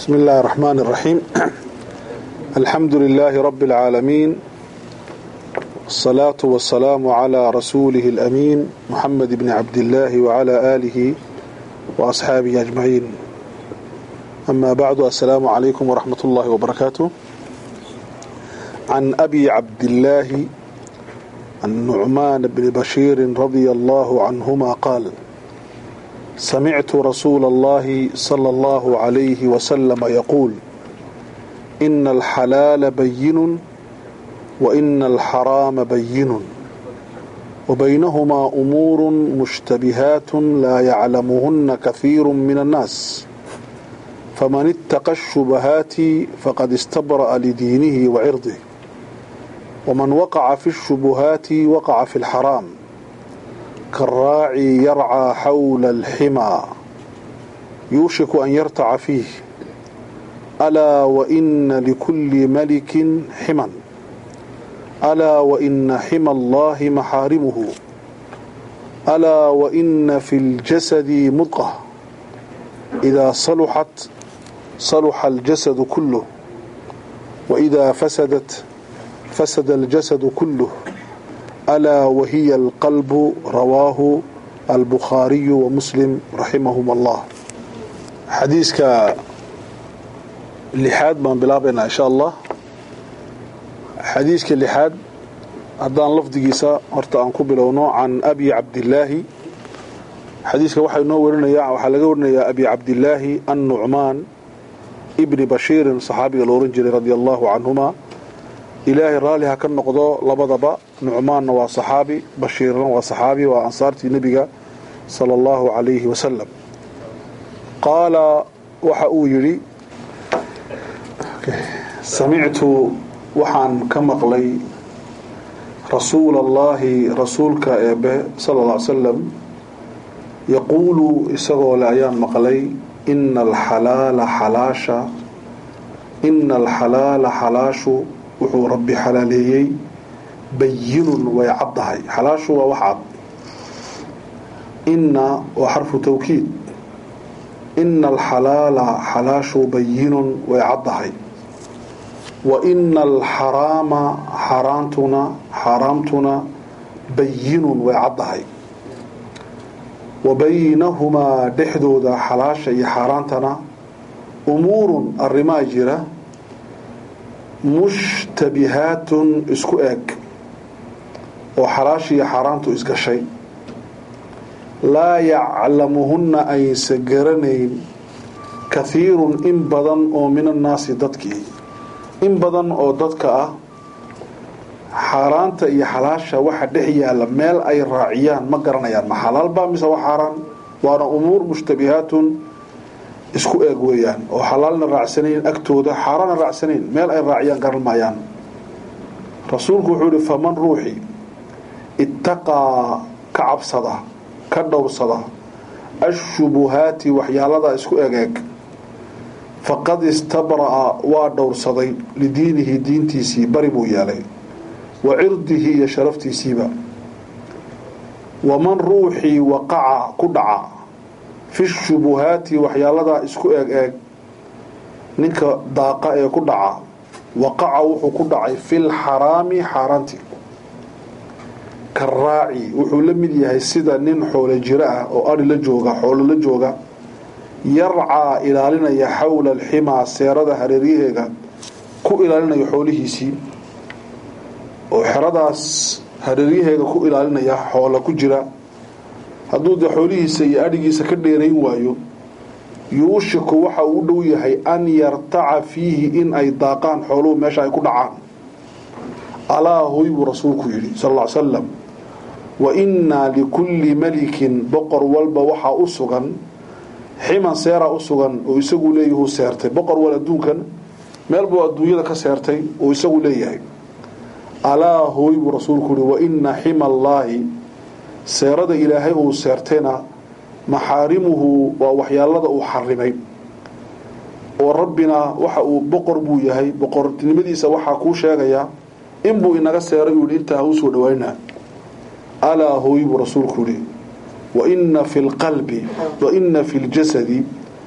بسم الله الرحمن الرحيم الحمد لله رب العالمين الصلاة والسلام على رسوله الأمين محمد بن عبد الله وعلى آله وأصحابه أجمعين أما بعد السلام عليكم ورحمة الله وبركاته عن أبي عبد الله النعمان بن بشير رضي الله عنهما قال سمعت رسول الله صلى الله عليه وسلم يقول إن الحلال بين وإن الحرام بين وبينهما أمور مشتبهات لا يعلمهن كثير من الناس فمن اتقى الشبهات فقد استبرأ لدينه وعرضه ومن وقع في الشبهات وقع في الحرام كالراعي يرعى حول الحمى يوشك أن يرتع فيه ألا وإن لكل ملك حما ألا وإن حمى الله محارمه ألا وإن في الجسد مضغة إذا صلحت صلح الجسد كله وإذا فسدت فسد الجسد كله ألا وهي القلب رواه البخاري ومسلم رحمهما الله حديثك لحاد من بلابنا إن شاء الله حديثك لحاد هدان لفظيسا horta aan ku bilowno can abi cabdillaahi xadiiska waxaa inoo warinaya waxaa laga warinayaa abi cabdillaahi annucmaan ibni bashiirin saxaabiga la oran jiray radia allahu canhuma ilaahay raalli ha ka noqdo labadaba nucmaanna waa saxaabi bashiirna waa saxaabi waa ansaartii nebiga sala allahu calayhi wasalam qaala waxa uu yidhi samictu waxaan ka maqlay rasuula allaahi rasuulka eebe sala alla ly salam yaquulu isagoo le ayaan maqlay ina alxalaala xalaasha ina alxalaala xalaashu wuxuu rabbi xalaaleeyey bayinun way caddahay xalaashu waa wax cad inna waa xarfu tawkiid ina alxalaala xalaashu bayinun way caddahay wa ina alxaraama xaaraantuna xaaraamtuna bayinun way caddahay wa baynahumaa dhexdooda xalaasha iyo xaaraantana umuurun arrimaa jira mushtabihaatun isku eg oo xalaashiiyo xaaraantu isgashay laa yaclamuhunna aysa garanayn kahiirun in badan oo min annaasi dadkii in badan oo dadka ah xaaraanta iyo xalaasha waxa dhex yaalla meel ay raaciyaan ma garanayaan ma xalaalba mise waa xaaraan waana umuur mushtabihaatun isku eeg weeyaan oo xalaalna raacsanayn agtooda xaaraana raacsanayn meel ay raaciyaan garan maayaan rasuulku wuxuu yihi faman ruuxi ittaqaa ka cabsada ka dhowrsada ashubuhaati waxyaalada isku egeeg faqad istabra'a waa dhowrsaday lidiinihi diintiisii bari buu yeelay wa cirdihi iyo sharaftiisiiba waman ruuxii waqaca ku dhaca fi shubuhaati waxyaaladaa isku eeg eeg ninka daaqa ee ku dhaca waqaca wuxuu ku dhacay fil xaraami xaaraanti karaaci wuxuu la mid yahay sida nin xoolo jiro ah oo ari la jooga xoolo la jooga yarcaa ilaalinaya xawla alximaa seerada hareeryaheega ku ilaalinaya xoolihiisii oo xeradaas hareeryaheega ku ilaalinaya xoola ku jira hadduu dee xoolihiisa iyo adhigiisa ka dheerayn waayo yuushiku waxa uu u dhow yahay an yartaca fiihi in ay daaqaan xooluhu meesha ay ku dhacaan alaa hoy buu rasuulku yidhi sal ll ly salam wa innaa likulli melikin boqor walba waxaa u sugan ximan seeraa u sugan oo isagu leeyahuu seertay boqor wal adduunkan meel buu adduunyada ka seertay oo isagu leeyahay alaa hooy buu rasuulku yihi wa inna xima allaahi seerada ilaahay uu seertayna maxaarimuhu waa waxyaalada uu xarimay oo rabbina waxa uu boqor buu yahay boqornimadiisa waxaa kuu sheegayaa inbuu inaga seeray uu yihi intaa ha u soo dhawaynaa alaa hooy buu rasuulku yihi wa inna fi lqalbi wa inna fi ljasadi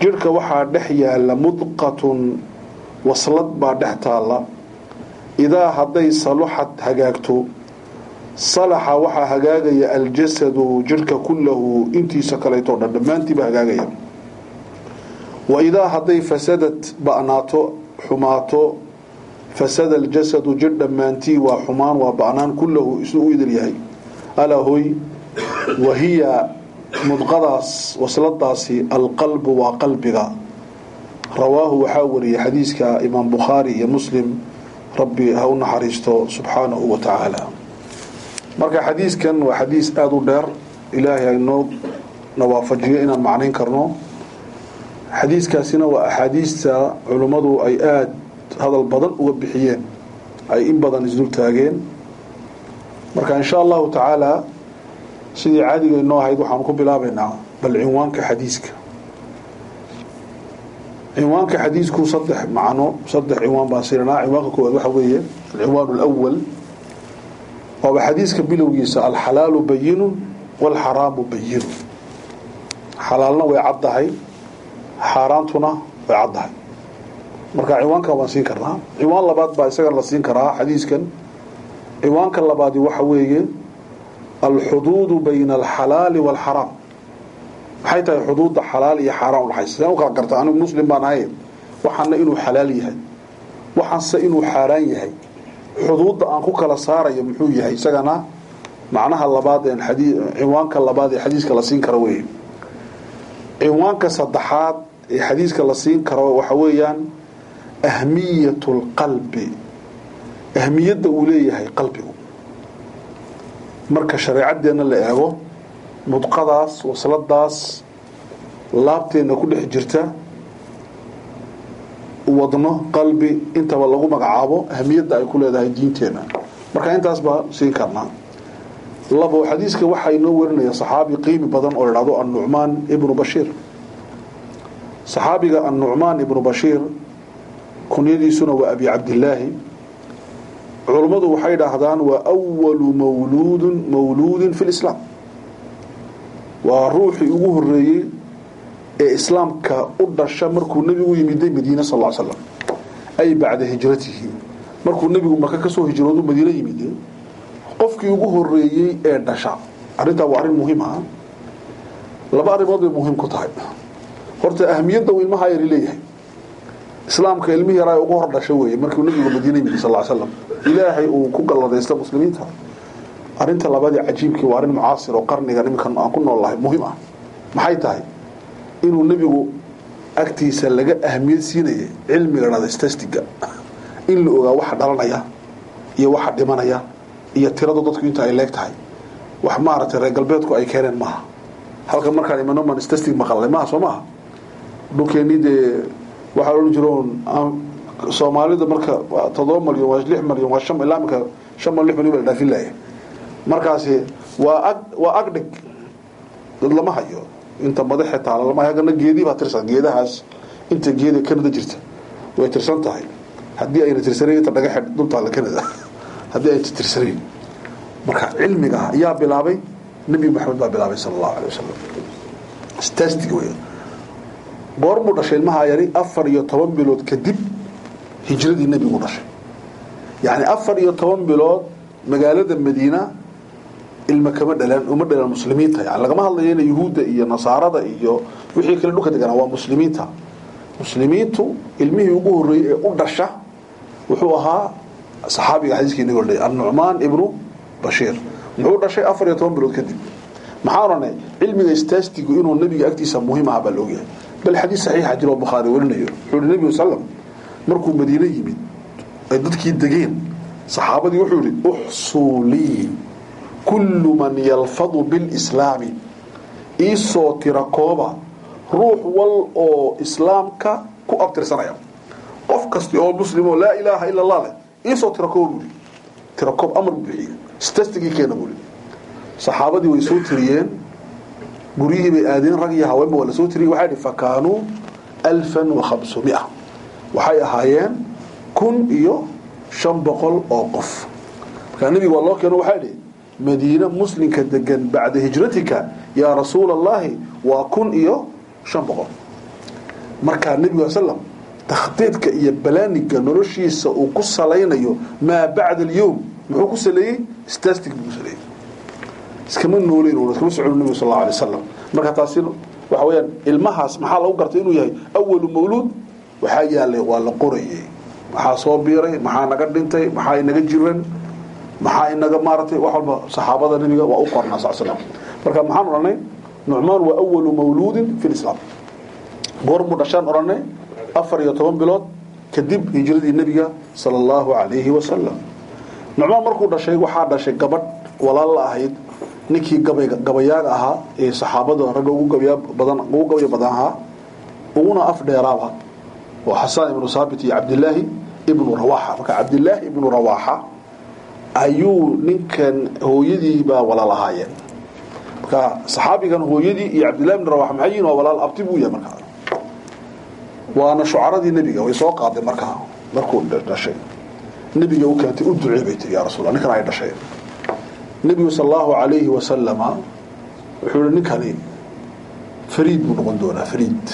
jidhka waxaa dhex yaala mudqatun waslad baa dhex taalla idaa hadday saluxad hagaagto salaxa waxaa hagaagaya aljasadu jidhka kullahu intiisa kaleetoo dhan dhammaantiiba hagaagaya wa idaa hadday fasadad ba'naato xumaato fasada aljasadu jidh dhammaantii waa xumaan waa ba'naan kullahu isuu u idil yahay alaa hoy wahiya mudqadaas wasladaasi alqalbu waa qalbiga rawaahu waxaa wariyay xadiiska imaam bukhaari iyo muslim rabbi ha u naxariisto subxaanahu wa tacaala marka xadiiskan waa xadiis aada u dheer ilaahay aynoo nawaafajiyo inaan macnayn karno xadiiskaasina waa axaadiista culummadu ay aada hadal badan uga bixiyeen ay in badan isdul taageen marka insha allahu tacaala sidii caadiga inoo ahayd waxaanu ku bilaabaynaa bal cinwaanka xadiiska cinwaanka xadiisku saddex macno saddex cinwaan baan siinanaa cinwaanka koowaad waxa weeye alcinwaan alawal waaba xadiiska bilowgiisa alxalaalu bayinun waalxaraamu bayinun xalaalna way caddahay xaaraantuna way caddahay marka cinwaankan waan siin karnaa cinwaan labaad baa isagan la siin karaa xadiiskan cinwaanka labaadi waxa weeye alxuduudu bayna alxalaali waalxaraam maxay tahay xuduudda xalaal iyo xaaraan udhaxaysa sidaan u kala garta anigu muslim baan ahay waxaana inuu xalaal yahay waxaanse inuu xaaraan yahay xuduudda aan ku kala saarayo muxuu yahay isagana macnaha labaad ee xadii cinwaanka labaad ee xadiiska la siin karo weeye cinwaanka saddexaad ee xadiiska la siin karo waxa weeyaan ahmiyat lqalbi ahmiyadda uu leeyahay qalbigu marka shareecadeenna la eego mudqadaas wasladaas laabteenna ku dhex jirta wadno qalbi intaba lagu magacaabo ahmiyadda ay ku leedahay diinteenna marka intaas baa siin karnaa labo xadiiska waxaa inoo warinaya saxaabi qiimi badan oo ladhahdo annucmaan ibnu bashiir saxaabiga annucmaan ibnu bashiir kunyadiisuna waa abi cabdillaahi culummadu waxay dhahdaan waa walu mawluudin mawluudin fi lislaam waa ruuxii ugu horeeyey ee islaamka u dhasha markuu nebigu yimiday madiine sal l slam ay bacda hijratihi markuu nebigu maka kasoo hijroodu madiine yimide qofkii ugu horeeyey ee dhasha arrintaa waa arrin muhiim ah laba arrimood bay muhiim ku tahay horta ahmiyadda uu ilmaha yari leeyahay islaamka ilmihii yaraa ugu hor dhasha weeye markuu nebigu madiine yimid sal slam ilaahay uu ku galladaysta muslimiinta arrinta labadii cajiibkii waa arrin mucaasir oo qarnigan iminkan aan ku noolnahay muhiim ah maxay tahay inuu nebigu agtiisa laga ahmiyad siinayay cilmiga dhada stastiga in la ogaa waxa dhalanaya iyo waxa dhimanaya iyo tiradu dadku inta ay leeg tahay wax maaragtay reer galbeedku ay keeneen maaha halka markaan imanoman stastig maqalnay maaha soo maaha dhulkeennii dee waxaa odhan jiroon soomaalida marka todoba malyan waa lix malyan waa shan ilaa imika shan mal lix malyan baa la dhaafin laaya markaasi waa ag waa agdhig dad lama hayo inta madaxe taala lama hayo haggana geedii baa tirsan geedahaas inta geeda canada jirta way tirsan tahay haddii ayna tirsanayn inta dhaga xidh dultaalla canada haddii ayna tirsanayn marka cilmiga ayaa bilaabay nebi maxamed baa bilaabay sala allahu alay wasalam stastig wey goormuu dhashay ilmaha yari afar iyo toban bilood kadib hijradii nebigu dhashay yacni afar iyo toban bilood magaalada madiina ilma kama dhalaan uma dhalaan muslimiinta yani lagama hadlayo ina yuhuudda iyo nasaarada iyo wixii kale dhulka deganaa waa muslimiinta muslimiintu ilmihii ugu horreeyey ee u dhasha wuxuu ahaa saxaabiga xadiiskii nabi odhay annucmaan ibnu bashiir muxuu dhashay afar iyo toban bilood kadib maxaa odhanay cilmiga istaastigu inuu nabiga agtiisa muhiim aha baa la ogyahay bal xadiis saxiixa jiro bukhaari warinayo wuxuu yihi nebigu sallam markuu madiine yimid ay dadkii degeen saxaabadii wuxuu yihi uxsuu lii kullu man yalfadu bilslaami iisoo tira kooba ruux wal oo islaamka ku abtirsanaya qof kasti oo muslim oo laa ilaaha ila allah leh iisoo tira kooba buuli tira koob amar buu bixiyey stastigii keena buuli saxaabadii way soo tiriyeen guryihii bay aadeen rag iyo haweenba waa la soo tiriyey waxay dhi fakaanuu alfan wa khamsumia waxay ahaayeen kun iyo shan boqol oo qof markaa nebiga waa loo keeno waxaa idhi madiine muslimka degan bacda hijratika yaa rasuula allahi waa kun iyo shan boqol markaa nebiga slam takhdiidka iyo balaaniga noloshiisa uu ku salaynayo maa bacda alyowm muxuu ku saleeyey stastic buu ku saleeyey iskama nooleyn iskama socon nebiga sal allahu alay wasalam marka taasi waxa weeyaan ilmahaas maxaa lagu gartay inuu yahay awalu mawluud waxaa yaalay waa la qorayay maxaa soo biiray maxaa naga dhintay maxaa inaga jiran maxaa inaga maaratay wax walba saxaabada nebiga waa u qornaa sal slam marka maxaan odhanay nucmaan waa awalu mawluudin fi lislaam goormuu dhashaan odhanay afar iyo toban bilood kadib hijradii nebiga sala allahu calayhi wasalam nucmaan markuu dhashay waxaa dhashay gabadh walaal la ahayd ninkii gabayaaga ahaa ee saxaabada ragga ugu gabaya badan ugu gabaya badan ahaa uguna af dheeraaba oo xasaan ibnu saabit iyo cabdilaahi ibnu rawaaxa marka cabdilaahi ibnu rawaaxa ayuu ninkan hooyadii baa walaal ahaayeen marka saxaabigan hooyadii iyo cabdillahi ibnu rawaxa maxay yihiin waa walaal abti buu yahay markaa waana shucaradii nebiga way soo qaaday markaa markuu dhashay nebiga u keentay u ducee bay tiri yaa rasuul ninkan ay dhashay nebigu sal allahu calayhi wasalama wuxuu yihi ninkani fariid buu noqon doonaa fariid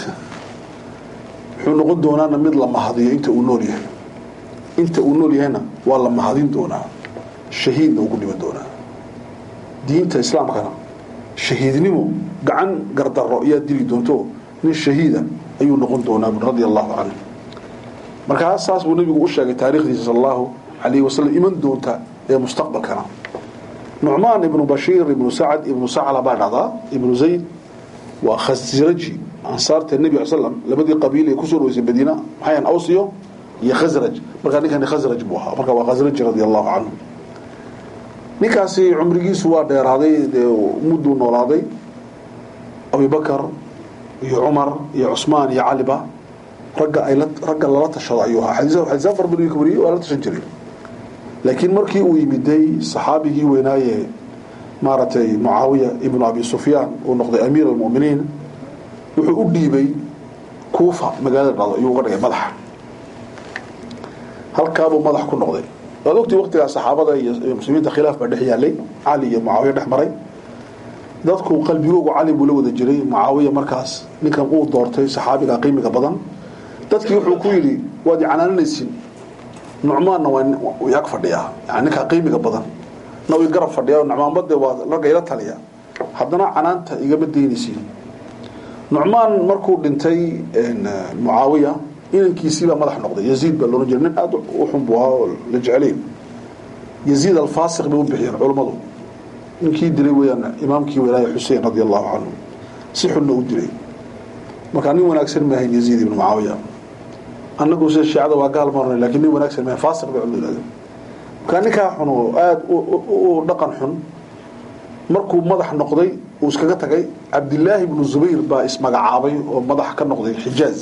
wuxuu noqon doonaana mid la mahadiyo inta uu nool yahay inta uu nool yahayna waa la mahadin doonaa shahiidna ugu dhiman doonaa diinta islaamkana shahiidnimo gacan gardaro ayaa dili doonto nin shahiida ayuu noqon doonaa radia allahu canhu markaa saas buu nebigu u sheegay taarikhdiisa sal allahu calayhi wasalam iman doonta ee mustaqbalkana nucmaan ibnu bashiir ibnu sacad ibnu sacla baa dhacdaa ibnu zayd waa khasraji ansaarta nebi slam labadii qabiil ee kusoo dhaweysay madiina maxayan awsiyo iyo khasraj markaa ninkani khasraj buu ahaa marka waa khasraji radia allahu canhu ninkaasi cumrigiisu waa dheeraaday dee mudduu noolaaday abubakar iyo cumar iyo cusmaan iyo caliba ragga ay ragga lala tashado ayuu ahaa xadiisaan fara badan ka wariyey waa la tashan jiray laakiin markii uu yimiday saxaabigii weynaaye maaragtay mucaawiya ibnu abi sufyaan uu noqday amiir almuminiin wuxuu u dhiibay kuufa magaalada dhado ayuu uga dhigay madaxa halkaabuu madax ku noqday waad ogtii waqtigaas saxaabada iyo muslimiinta khilaaf baa dhex yaalay cali iyo mucaawiya dhex maray dadku qalbigoogu cali buu la wada jiray mucaawiya markaas ninkan uu doortay saxaabiga qiimiga badan dadkii wuxuu ku yidhi waad icanaaninaysin nucmaanna waa ag fadhiyaa yani ninkaa qiimiga badan na way garab fadhiyaa nucmaanbade waa ragga ila taliya haddana canaanta igama daynaysiin nucmaan markuu dhintay mucaawiya inankiisiibaa madax noqday yaziid baa loolan jiray nin aad u xun buu ahaa oo la jecelayn yaziid alfaasiq bay u bixiyeen culammadu ninkii dilay weyaan imaamkii walaaya xuseen radia allahu canhu si xunna u dilay markaa nin wanaagsan maahayn yaziid ibnu mucaawiya annagu sida shiicada waa gaal marnay lakiin nin wanaagsan maahayn faasiq bay culimadu yidhahdeen markaa ninkaa xun oo aada u dhaqan xun markuu madax noqday uu iskaga tagay cabdilaahi ibnu zubayr baa ismagacaabay oo madax ka noqday xijaaz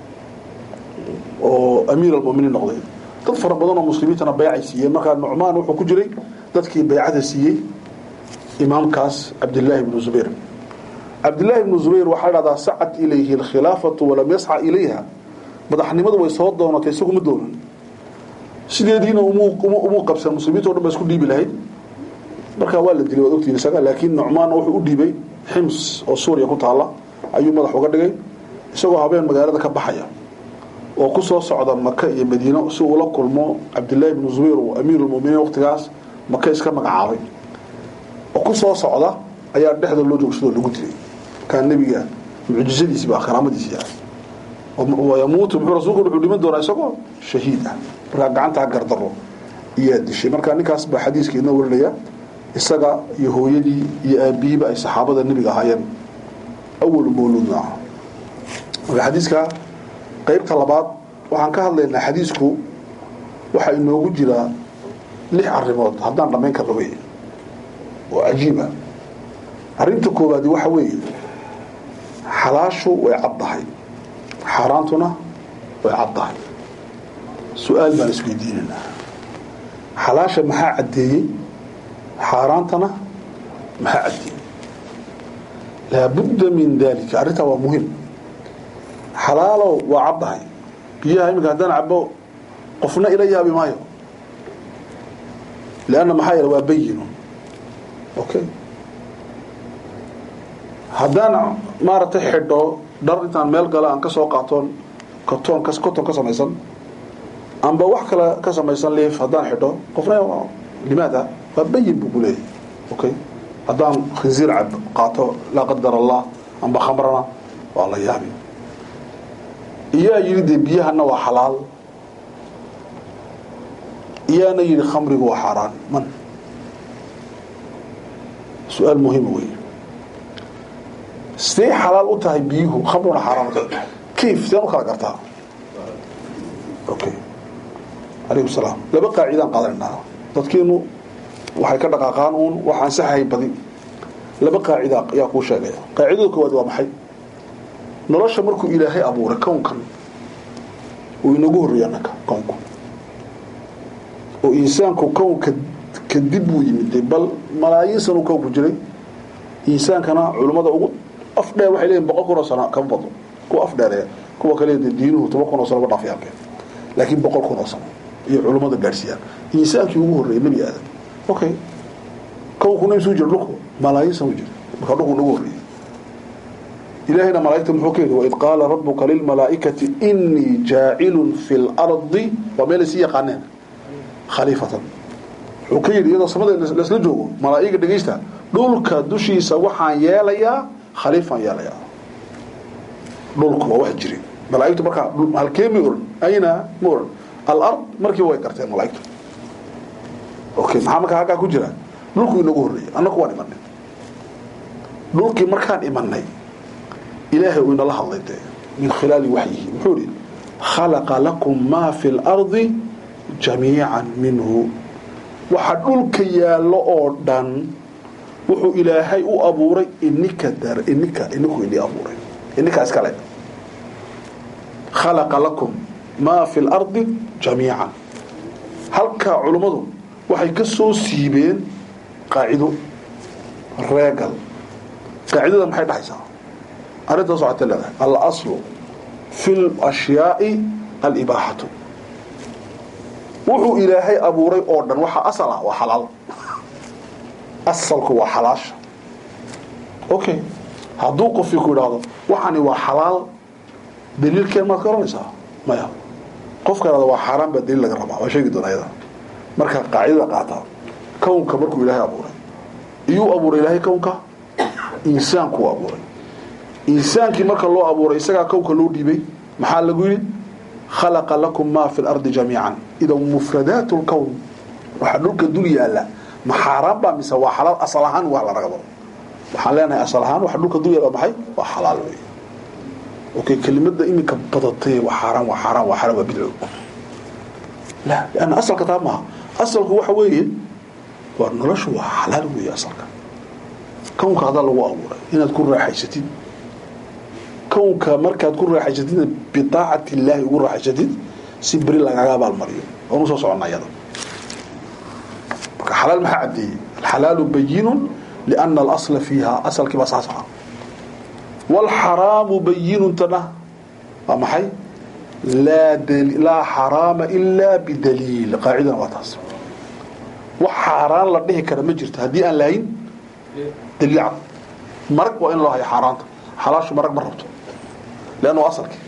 oo amiir almuminiin noqday dad fara badan oo muslimiintana baycay siiyeen markaa nucmaan wuxuu ku jiray dadkii baycada siiyey imaamkaas cabdilaahi ibnu zubayr cabdilaahi ibnu zubayr waxaa dhahdaa sacat ilayhi alkhilaafatu walam yasca ilayha madaxnimadu way soo doonatay isaguma doonan sideediina umuu qabsan muslimiinta o dhan ba isku dhiibi lahayd markaa waa la dilay waad ogtiin isaga laakiin nucmaan wuxuu u dhiibay xims oo suuriya ku taalla ayuu madax uga dhigay isagoo habeen magaalada ka baxaya oo ku soo socda maka iyo madiino si uu la kulmo cabdilaahi ibnu zubayr oo amiirulmuminiin waqtigaas maka iska magacaabay oo ku soo socda ayaa dhexda loo joogsadoo lagu dilay kaa nebiga mucjizadiisi baa karaamadiisi ah yamuutu muxuu rasuulku wuxuu dhiman doonaa isagoo shahiid ah markaa gacantaa gardaro iyaa dishay marka ninkaas baa xadiiska inoo warinaya isaga iyo hooyadii iyo aabihiiba ay saxaabada nebiga ahaayeen awalu mawluudna ah marka xadiiska qaybta labaad waxaan ka hadlaynaa xadiisku waxaa inoogu jiraa lix arrimood haddaan dhammayn karno wey oo cajiiba arrinta koowaadi waxa weeye xalaashu way caddahay xaaraantuna way caddahay su-aal baan isweydiinaynaa xalaasha maxaa caddeeyey xaaraantana maxaa caddeeyey laabudda min dalika arrintaa waa muhim xalaalow waa caddahay biyaha iminka haddaan cabo qofna ila yaabi maayo leanna maxaa yeele waa bayinu okay haddaan maaragtay xidho dhar intaan meel gala aan ka soo qaatoon koton ka koton ka samaysan amba wax kale ka samaysan liif haddaan xidho qofna limaada waa bayin buu ku leeyahy okay haddaan khinsiir cab qaato laa qadar allah amba khamrana waa la yaabi iyaa yidhi dee biyahana waa xalaal iyaana yidhi khamrigu waa xaaraan man su-aal muhiima wey sidee xalaal u tahay biyuhu khamruna xaaraan u tahay kayf sideen u kala gartaa okay alaykum salaam laba qaacidaan qaadanaynaa dadkeenu waxay ka dhaqaaqaan uun wax ansaxahay badi laba qaacida ayaa kuu sheegaya qaacidada koowaad waa maxay nolosha markuu ilaahay abuuray kownkan uu inagu horreeyay annaka kownku oo insaanku kownka kadib buu yimid bal malaayiin sanuu kownku jiray insaankana culummada ugu afdheer waxay leeyihin boqol kun oo sano kama badno kuwa afdheereya kuwa kale de diinuhu toban kun oo sano ma dhaafayaalkeen laakiin boqol kun oo sano iyo culummada gaadhsiiyaan insaankii ugu horreeyay nebi aadam okay kownkuna isuu jira dhulku malaayiin sano jira markaa dhulku nagu horreeyay ilaahayna malaa'igta muxuu ka yidhi waid qaala rabbuka lilmalaa'ikati inii jaacilun fi lardi waa meel sii yaqaaneen khaliifatan wuxuu ka yidhi iyadoo samada laisla joogo malaa'iga dhegaysta dhulka dushiisa waxaan yeelayaa khaliifaan yeelayaa dhulku waa wax jiri malaa'igtu markaa halkee ma oran ayna ma oran alard markiiba way garteen malaa'igtu okay maxaa markaa halkaa ku jira dhulku inagu horreeyay annaku waan imanay dhulkii markaan imanay ilaahay uu inala hadlay dee min khilaali waxyihi muxuu ihi khalaqa lakum maa fi lardi jamiican minhu waxa dhulka yaallo oo dhan wuxuu ilaahay u abuuray inika dar inika iniku ini abuuray ininkaa iskale khalaqa lakum maa fi lardi jamiican halkaa culummadu waxay ka soo siibeen qaacido reegal qaacidada maxay dhexaysaa arrintaas waxaa ta leedahay alaslu fi lashyaai alibaaxatu wuxuu ilaahay abuuray oo dhan waxaa asal ah waa xalaal asalku waa xalaasha okay hadduu qofkii ku idhaahdo waxani waa xalaal daliilkeen maad ka oranaysaa maya qofka idhahdo waa xaaraan baa daliil laga rabaa waa sheegi doona ayada marka qaacidada qaataa kownka markuu ilaahay abuuray iyuu abuuray ilaahay kownka insaankuu abuuray insaankii marka loo abuuray isagaa kownka loo dhiibay maxaa lagu yidhi khalaqa lakum maa fi lardi jamiican idan mufradaat lkown waxaa dhulka dul yaala ma xaaraan baa mise waa xalaal asal ahaan waa la ragabo waxaan leenahay asal ahaan waxa dhulka dul yaala maxay waa xalaal wey okay kelimada iminka badatay waa xaaraan waa xaaraan waa xaaraan waa bidco la lianna asalka taa maaha asalku waxa weeye waa noloshu waa xalaal weeye asalka kownka hadaa lagu abuuray inaad ku raaxaysatid kownka markaad ku raaxaysatidna biaacati illaahi ugu raaxaysatid si beri lagaga abaalmariyo oonu soo socona ayada marka xalaal maxaa caddeeyey alxalaalu bayinun liana alasla fiiha asalkii baa saas aha waalxaraamu bayinuntana waa maxay laa xaraama ilaa bidaliil qaacidana waa taas wax xaaraan la dhihi kara ma jirto haddii aan lahayn daliil cad marag waa in loo hayo xaaraanta xalaashu marag ma rabto leanna waa asalkii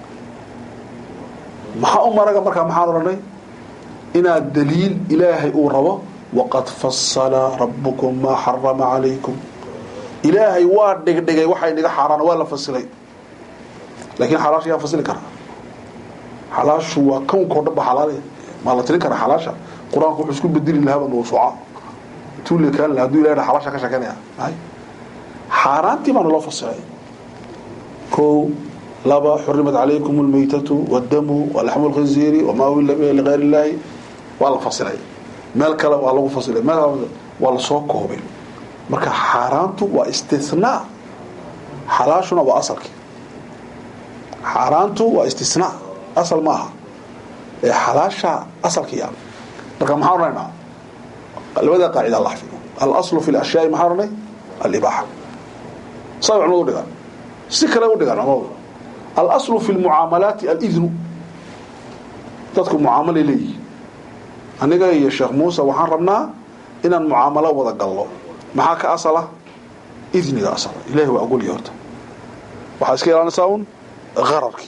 maxaa u maraga markaa maxaan odhanay inaad daliil ilaahay uu rabo waqad fasala rabbukum maa xarama calaykum ilaahay waa dhigdhigay waxay niga xaaraan waa la fasilay laakiin xalaasha yaa fasili karaa xalaashu waa kownkao dhan ba xalaal maa la tirin karaa xalaasha qur-aanku wuxuu isku bedeli lahaaba mawsuuca tuule kaan laha haduu ilahay xalaasha ka sheekeynaya ay xaaraantii baana loo fasilay kow laba xurimat calaykum almaytatu wadamu walaxmu lkhinziiri wamaa uhilla bihi ligayr illaahi waa la fasilay meel kale waa lagu fasilay meel waa lasoo koobay marka xaaraantu waa istinaa xalaashuna waa asalkii xaaraantu waa istisnaa asal ma aha ee xalaasha asalkiia marka maxaan odhanaynaa labada qaacida la xafido alaslu fi lashyaai maxaan odhanay alibaaxa saa culimadu u dhigaan si kale u dhigaan culimadu alaslu fi lmucaamalaati alidnu dadku mucaamalay leeyihin aniga iyo sheekh muuse waxaan rabnaa inaan mucaamalo wada galno maxaa ka asala idniga asala ilahi waa ogolya horta waxaa iska ilaalinaysaa un qararkii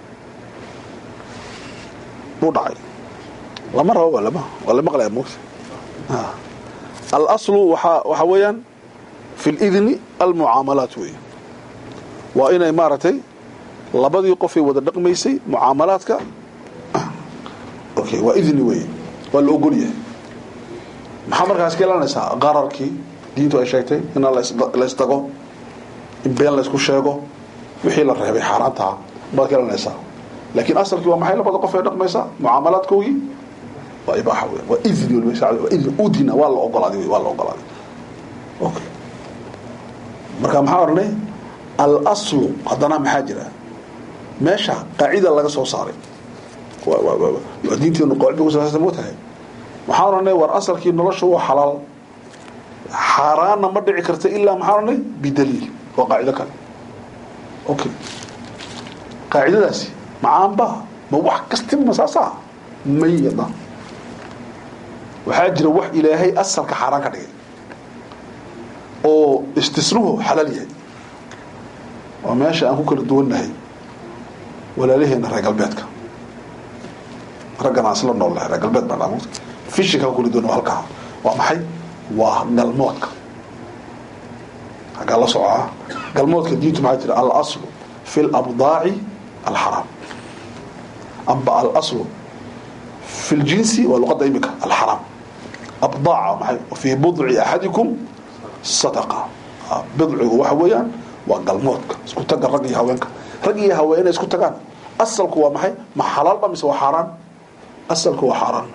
buu dhacay lama rabo waa lama waa la maqlaya moogta alaslu waxaa waxaa weeyaan fi lidni almucaamalaat weeye waa inay maaragtay labadii qofay wada dhaqmaysay mucaamalaadka okay waa idni weeye waa la ogol yahay maxaa markaas ka ilaalinaysaa qararkii diintu ay sheegtay in la isdago in been laysku sheego wixii la reebay xaaraantaha baad ka ilaalinaysaa laakiin asalkii waa maxay labada qof ee dhaqmaysa mucaamalaadkoogii waa ibaaxa wey waa idni waa idni udina waa la ogolaaday wey waa la ogolaaday okay marka maxaa odhanay alaslu haddana maxaa jira meesha qaacida laga soo saaray waa diinteenu qawcid bay ku salaysan moo tahay maxaa odhanay war asalkii nolosha waa xalaal xaaraanna ma dhici karta ilaa maxaa odhanay bidaliil waa qaacido kale okay qaacidadaasi macaanba ma wax kastin masaasaa mayada waxaa jira wax ilaahay asalka xaaraan ka dhigay oo istisnuhu xalaal yahay waa meesha aan ku kala duwannahay walaalaheena reer galbeedka raggan aan isla nool nahay reer galbeed baan dhaamut fishinka ku kala duwan halkaa waa maxay waa galmoodka haggaa la socaa galmoodka diintu maxaa jira alaslu fi labdaaci alxaraam amba alaslu fi ljinsi waa luqadda imika alxaraam abdaaca maxay fii budci axadikum sadaqa bidcigu waxa weeyaan waa galmoodka isku taga rag iyo haweenka rag iyo haween inay isku tagaan asalku waa maxay ma xalaalba mise waa xaaraan asalku waa xaaraan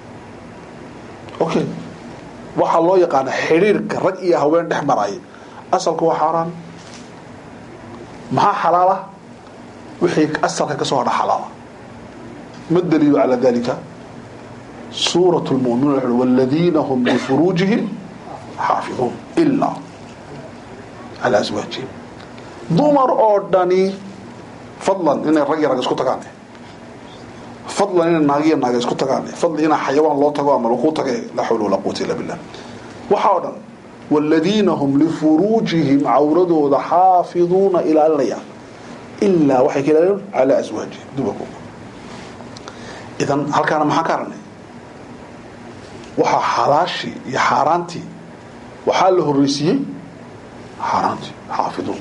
okay waxaa loo yaqaana xidhiirka rag iyo haween dhex maraya asalku waa xaaraan maxaa xalaala wixii asalka ka soo hadha xalaala ma daliilu calaa dalika suurat lmuminuun wuxu waladiina hum lifuruujihim xaafiduun ilaa calaa aswaajihim dumar oo dhani fadlan inay rag iyo rag isku tagaan fadlan inay naagiyo naaga isku tagaan fadlan inaa xayawaan loo tago ama lakuu tage laa xawla walaa quwata illa billah waxaa o dhan waaladiina hum lifuruujihim cawradooda xaafiduuna ilaalinaya ilaa waxay ka ilaalin calaa aswaajihim dumarkooda idan halkaana maxaan ka aragnay waxaa xalaashii iyo xaaraantii waxaa la horreysiiyey xaaraantii xaafiduun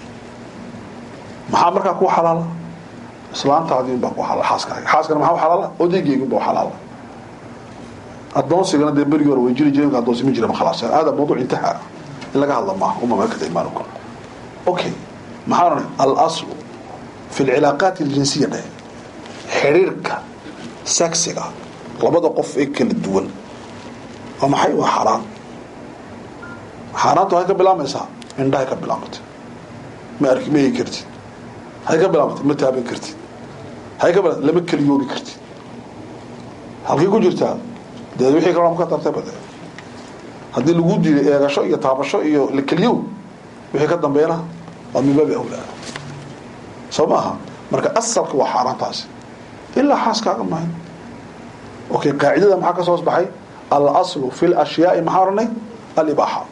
maxaa markaa ku xalaala islaantaadii unbaa ku xalaala xaaskaaga xaaskana maxaa u xalaala odaygeyga unbaa u xalaala addoonsigana dee berigii hore way jiri jireen addoonsi ma jira ma khalaas hada mawduuc intaha in laga hadla maaha uma malakata imaanukum okay maxaa odhanay alaslu fi alcilaaqaat aljinsiya dheh xidhiirka saksiga labada qof ee kala duwan waa maxay waa xaaraan xaaraantu waxay ka bilaamaysaa indhahay ka bilaamatay ma arki ma eegi kartid hay ka bilaamatay ma taaban kartid hay ka bilaamatay lama keliyoobi kartid halkay ku jirtaa dee wixii kaloo ka tartay bade haddii lagu diiday eegasho iyo taabasho iyo la keliyow wixii ka dambeena waa min baabi awlaa soo maaha marka asalka waa xaaraantaasi ilaa xaaskaaga mahay okay qaacidada maxaa ka soo baxay alaslu fi lashyaai maxaa oranay alibaaxa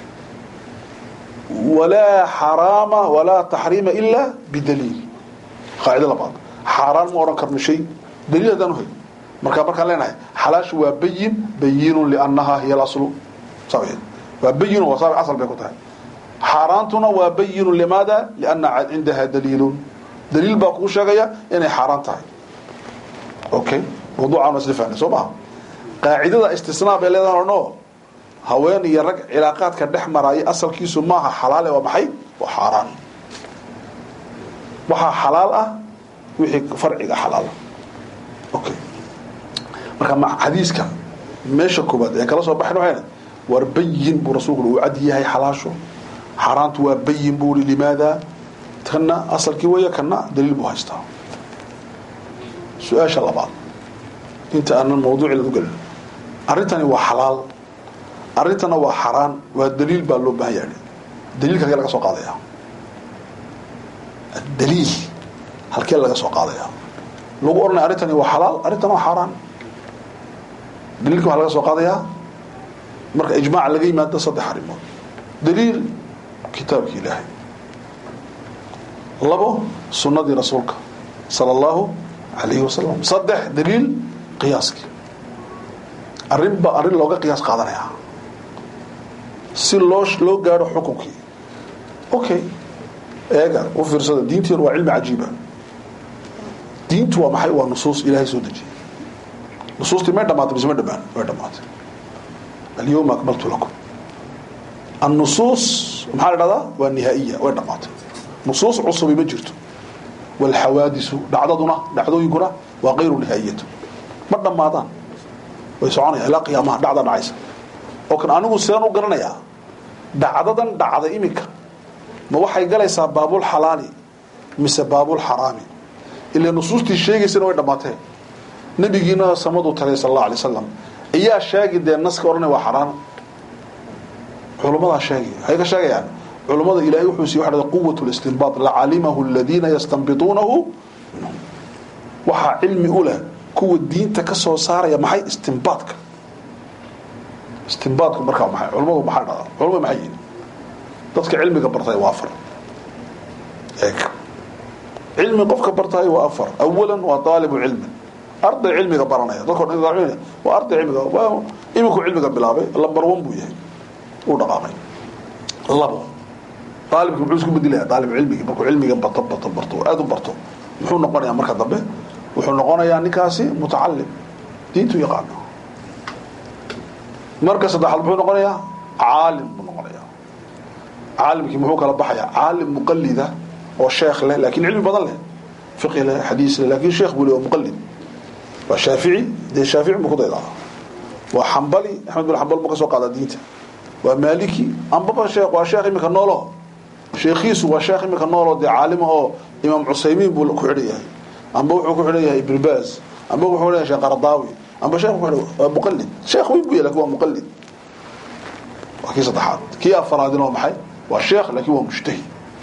walaa xaraama walaa taxriima ilaa bidaliil qaacido labaad xaaraan ma odhan karno shay daliil haddaan uhay marka markaan leenahay xalaashu waa bayin bayinun liannahaa hiya alaslu saabheed waa bayinu waa saab asal bay ku tahay xaaraantuna waa bayinun limaada lianna cindaha daliilun daliil baa kuu sheegaya inay xaaraan tahay okay mawduucaan isla fahnay soo maha qaacidada istisnaa bay leedahan orno haween iyo rag cilaaqaadka dhex maraya asalkiisu maaha xalaale waa maxay waa xaaraan waxaa xalaal ah wixii farciga xalaala okay marka xadiiska meesha koobaad ee kala soo baxayn waxayna war bayin buu rasuulku uu cad yahay xalaashu xaaraantu waa bayin buu uri limaada kana asalkii weeye kana daliil buu haystaa su-aasha labaad inta aanan mawduucii u gelin arrintani waa xalaal arrintana waa xaraan waa daliil baa loo baahan yahay daliilka halkee laga soo qaadaya daliil halkee laga soo qaadaya lagu oranaya arrintani waa xalaal arrintana waa xaaraan daliilka waxaa laga soo qaadayaa marka ijmaac laga yimaado saddex arrimood daliil kitaabka ilaahay labo sunnadii rasuulka sala allahu calayhi wasalam saddex daliil qiyaaskii arrinba arrin looga qiyaas qaadanaya si loo loo gaadho xukunkii okay eega u fiirsada diinteenu waa cilmi cajiiba diintu waa maxay waa nusuus ilaahay soo dejiyay nusuustii may dhamaatay mise ma dhamaan way dhamaatay alyawma akmaltu lakum annusuus maxaa la dhahdaa waa nihaa'iya way dhamaatay nusuus cusubi ma jirto walxawaadisu dhacdaduna dhacdooyinkuna waa kayru nihaa'iyatu ma dhammaadaan way soconayaan ilaa qiyaamaha dhacda dhacaysa oo kan anigu sidaan u garanayaa dhacdadan dhacday iminka ma waxay galaysaa baabulxalaali mise baabulxaraami ila nusuustii sheegaysana way dhammaatee nabigiina samaduu tagay sal alla alay wasalam ayaa sheegi dee naska odhanay waa xaraan culummadaa sheegay waxay ka sheegayaan culummada ilaahay wuxuu siiyey waxa dhahda quwat listinbaat lacalimahu aladiina yastanbituunahu minhum waxaa cilmi u leh kuwa diinta ka soo saaraya maxay istinbaadka istinbaadku markaa maxay culummadu maxaa dhahdaa culamadu maxay yihin dadka cilmiga bartay waa afar eeg cilmi qofka bartay waa afar awalan waa taalibu cilmin arday cilmiga baranaya dadko dhan waa arday cilmiga iminku cilmiga bilaabay lambar one buu yahay uu dhaqaaqay labo aalibki muxuu isku bedilaya aalib cilmigi markuu cilmiga bato bato barto aada u barto muxuu noqonayaa marka dambe wuxuu noqonayaa ninkaasi mutacalim diintu yaqaano marka saddexaad muxuu noqonayaa caalim buu noqonayaa caalimkii muxuu kala baxayaa caalim muqalida oo sheekh leh laakiin cilmi badan leh fiqi leh xadiis leh laakiin sheekh buu leh oo muqalid waa shaafici dee shaafici buu ku daydaa waa xambali axmed bin xambal buu ka soo qaadaa diinta waa maaliki ambaba sheekh waa sheekh iminka noolo sheekhiisu waa sheekh iminka noolo dee caalima oo imaam cusaymiin buu ku xidhan yahay amba wuxuu ku xidhan yahay ibn baas amba wuxuu xidhan yahay sheekh qaradaawi amba sheekh ku xidhan waa muqallid sheekh weyn buu yahay lakin waa muqallid waa kii saddexaad kii afaraadina waa maxay waa sheekh laakiin waa mujtahid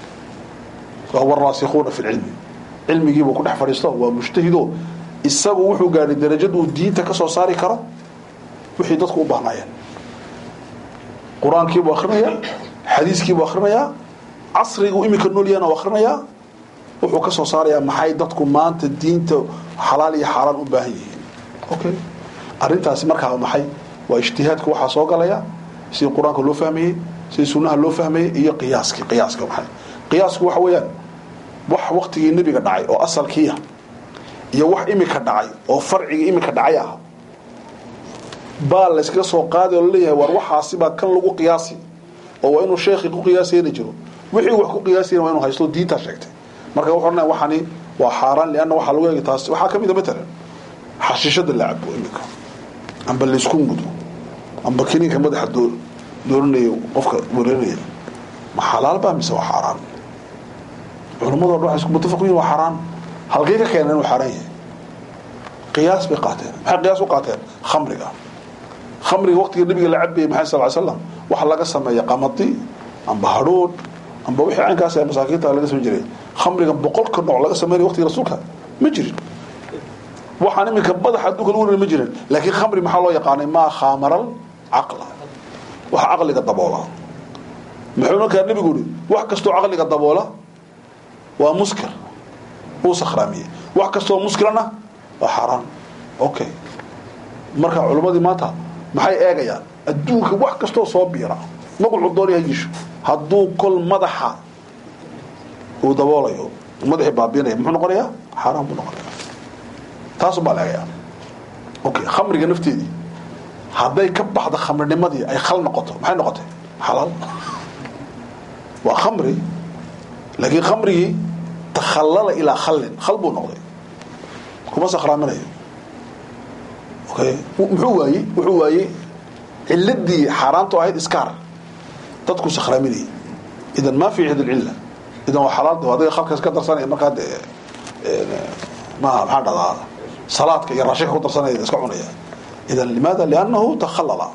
waa huwa raasikuuna fi lcilmi cilmigiibuu ku dhex fadhiisto waa mujtahido isagu wuxuu gaadhay darajad uu diinta ka soo saari karo wixii dadku u baahnaayeen qur-aankiibuu akrinayaa xadiiskiibuu akrinayaa casrigu iminka noolyahana u akrinayaa wuxuu ka soo saarayaa maxay dadku maanta diinta xalaal iyo xaaraan u baahan yihiin okay arrintaasi markaa maxay waa ijtihaadka waxaa soo galaya sidii qur-aanka loo fahmayey sidii sunnaha loo fahmayey iyo qiyaaskii qiyaaska maxay qiyaasku waxa weeyaan wax waktigii nebiga dhacay oo asalkiiah iyo wax imika dhacay oo farciga imika dhacay ah baa layskaga soo qaaday oo laleeyahay war waxaasibaa kan lagu qiyaasi oo waa inuu sheekhi ku qiyaasayna jiro wixii wax ku qiyaasayna waa inuu haysto diintaa sheegtay marka wuxuu odhanaya waxani waa xaaraan lianna waxaa lagu eegi taas waxaa ka mid a matalan xashiishada la cabo iminka amba laysku mudo amba kiniinka madaxa doo dooranaya qofka wareerinaya ma xalaal baa mise waa xaaraan culammado dhan waxay isku mutafaq yihin waa xaaraan halkay ka keeneen inuu xaaraan yahay qiyaas bay qaateen maxay qiyaas u qaateen khamriga khamriga waqtiga nabiga la cabayay maxay sal slam waxa laga sameeya qamadi amba hadhoodh amba wixii caynkaas ee masaakiinta laga samayn jiray khamriga boqolka nooc laga sameynaya waqtiga rasuulka ma jirin waxaan iminka madaxa adduunka lagu rin ma jirin laakiin khamri maxaa loo yaqaanay maa khaamaral caqla waxa caqliga daboola muxuu markaa nebigu yihi wax kastoo caqliga daboola waa muskir uu sakhraamiyey wax kastoo muskirana waa xaaraan okay marka culimmadii maanta maxay eegayaan adduunka wax kastoo soo biira magacu doonaya yisho hadduu kol madaxa uu daboolayo madaxii baabiinaya muxuu noqonayaa xaaraan buu noqonaya taasu baa la eegayaa okay khamriga nafteedii hadday ka baxdo khamrinimadii ay khal noqoto maxay noqotay xalaal waa khamri laakiin khamrigii takhallala ilaa khallin khal buu noqday kuma sakhraaminayo okay muxuu waayey wuxuu waayey ciladii xaaraantu ahayd iskaar dadku sakhraaminayay idan ma fi hadi lcilla idan waa xalaal adiga khalkaas ka darsanaya markaa dee ma maxaa dhahdaa salaadka iyo raashinka ku darsanaya iska cunaya idan limaada liannahu takhallala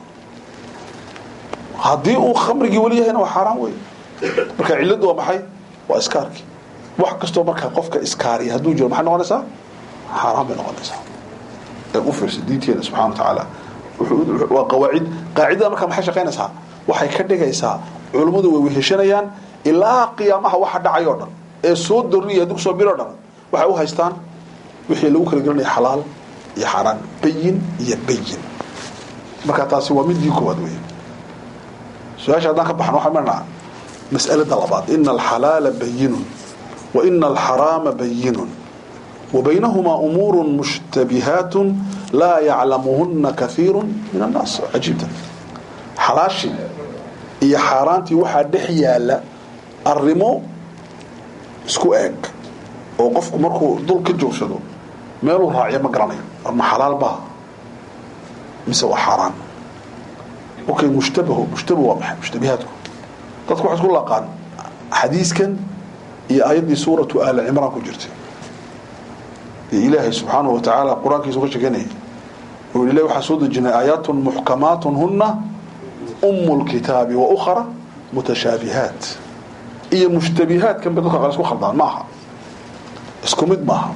haddii uu khamrigii weli yahayna waa xaaraan wey marka ciladu waa maxay waa iskaarkii wax kastoo markaa qofka iskaariya hadduu jiro maxay noqonaysaa xaaraan bay noqonaysaa ee u fiirsa diinteena subxana wa tacaala waa qawaacid qaacidada markaa maxay shaqaynaysaa waxay ka dhigaysaa culummadu way weheshanayaan ilaa qiyaamaha waxa dhacay oo dhan ee soo doriya haddii kusoo biro dhan waxay u haystaan wixii lagu kala gelinaya xalaal iyo xaaraan bayin iyo bayin marka taasi waa midii koowaad wey su-aasha haddaan ka baxno waxaan marnaa mas'alada labaad ina alxalaala bayinun wa ina alxaraama bayinun wa baynahumaa umuuru mushtabihaat laa yaclamuhuna kaiiru min annaas cajiibta xalaashii iyo xaaraantii waxaa dhex yaala arrimo isku eeg oo qofku markuu dul ka joogsado meeluu raaciyo ma garanayo ma xalaal baa mise waa xaaraan okay mushtabahu mushtabahu waa maxay mushtabihaadku dadku waxay isku laqaan xadiiskan iyo aayaddii suuratu aali cimraan ku jirtay iyo ilaahay subxaanahu wa tacaala qur-aankiisa uga sheeganayay oo ilahi waxaa soo dejinay aayaatun muxkamaatun huna umu lkitaabi wa ukhra mutashaabihaat iyo mushtabihaadkan bay dadka qaar isku khaldaan ma aha isku mid maaha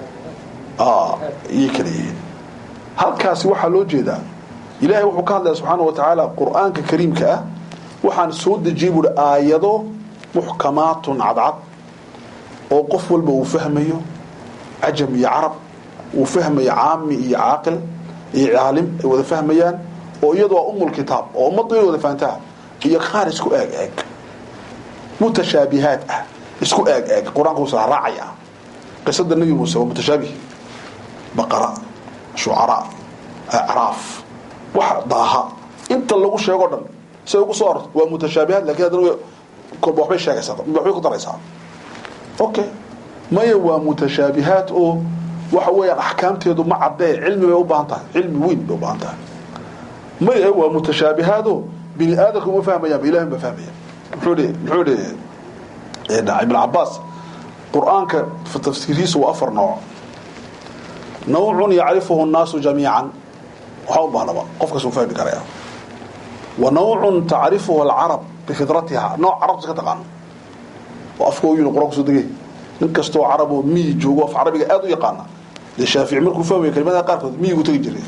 iyay kala yihiin halkaasi waxaa loo jeedaa ilaahay wuxuu ka hadlaya subxaana wa tacaala qur-aanka kariimka ah waxaan soo dejiyey buuhi aayado muxkamaatun cadcad oo qof walba uu fahmayo cajam iyo carab uu fahmayo caami iyo caaqil iyo caalim ay wada fahmayaan oo iyadu waa umulkitaab oo ummaddu inay wada fahantaa iyo qaar isku eeg eeg mutashaabihaad ah isku eeg eeg qur-aanka uusa raacaya qisada nebi muuse waa mutashaabih baqara shucaraa acraaf wax daaha inta lagu sheego dhan si ay ugu soo orto waa mutashaabihaad lakin haddana kolba waxbay sheegaysaa waxbay ku daraysaa okay maya waa mutashaabihaad oo waxa weeyaan axkaamteedu ma caddee cilmi bay u baahan tahay cilmi weyn bay u baahan tahay maya waa mutashaabihaado bini aadamka uma fahmayaan ilahi ba fahmaya muxuu dhi muxuu dhi ibn cabaas qur-aanka tafsiirihiisu waa afar nooc nawcun yacrifuhu الnaasu jamiican waxaa u baahnaba qof kas uu fahmi karaya wa nawcun tacrifuhu alcarab bifidratiha nooc carabta ka taqaano oo afkooyinu qur-aanku soo degay nin kastoo carab oo miyi joogo af carabiga aada u yaqaana dee shaafici markuu fahmaya kelimadaha qaarkood miyigu tegi jiray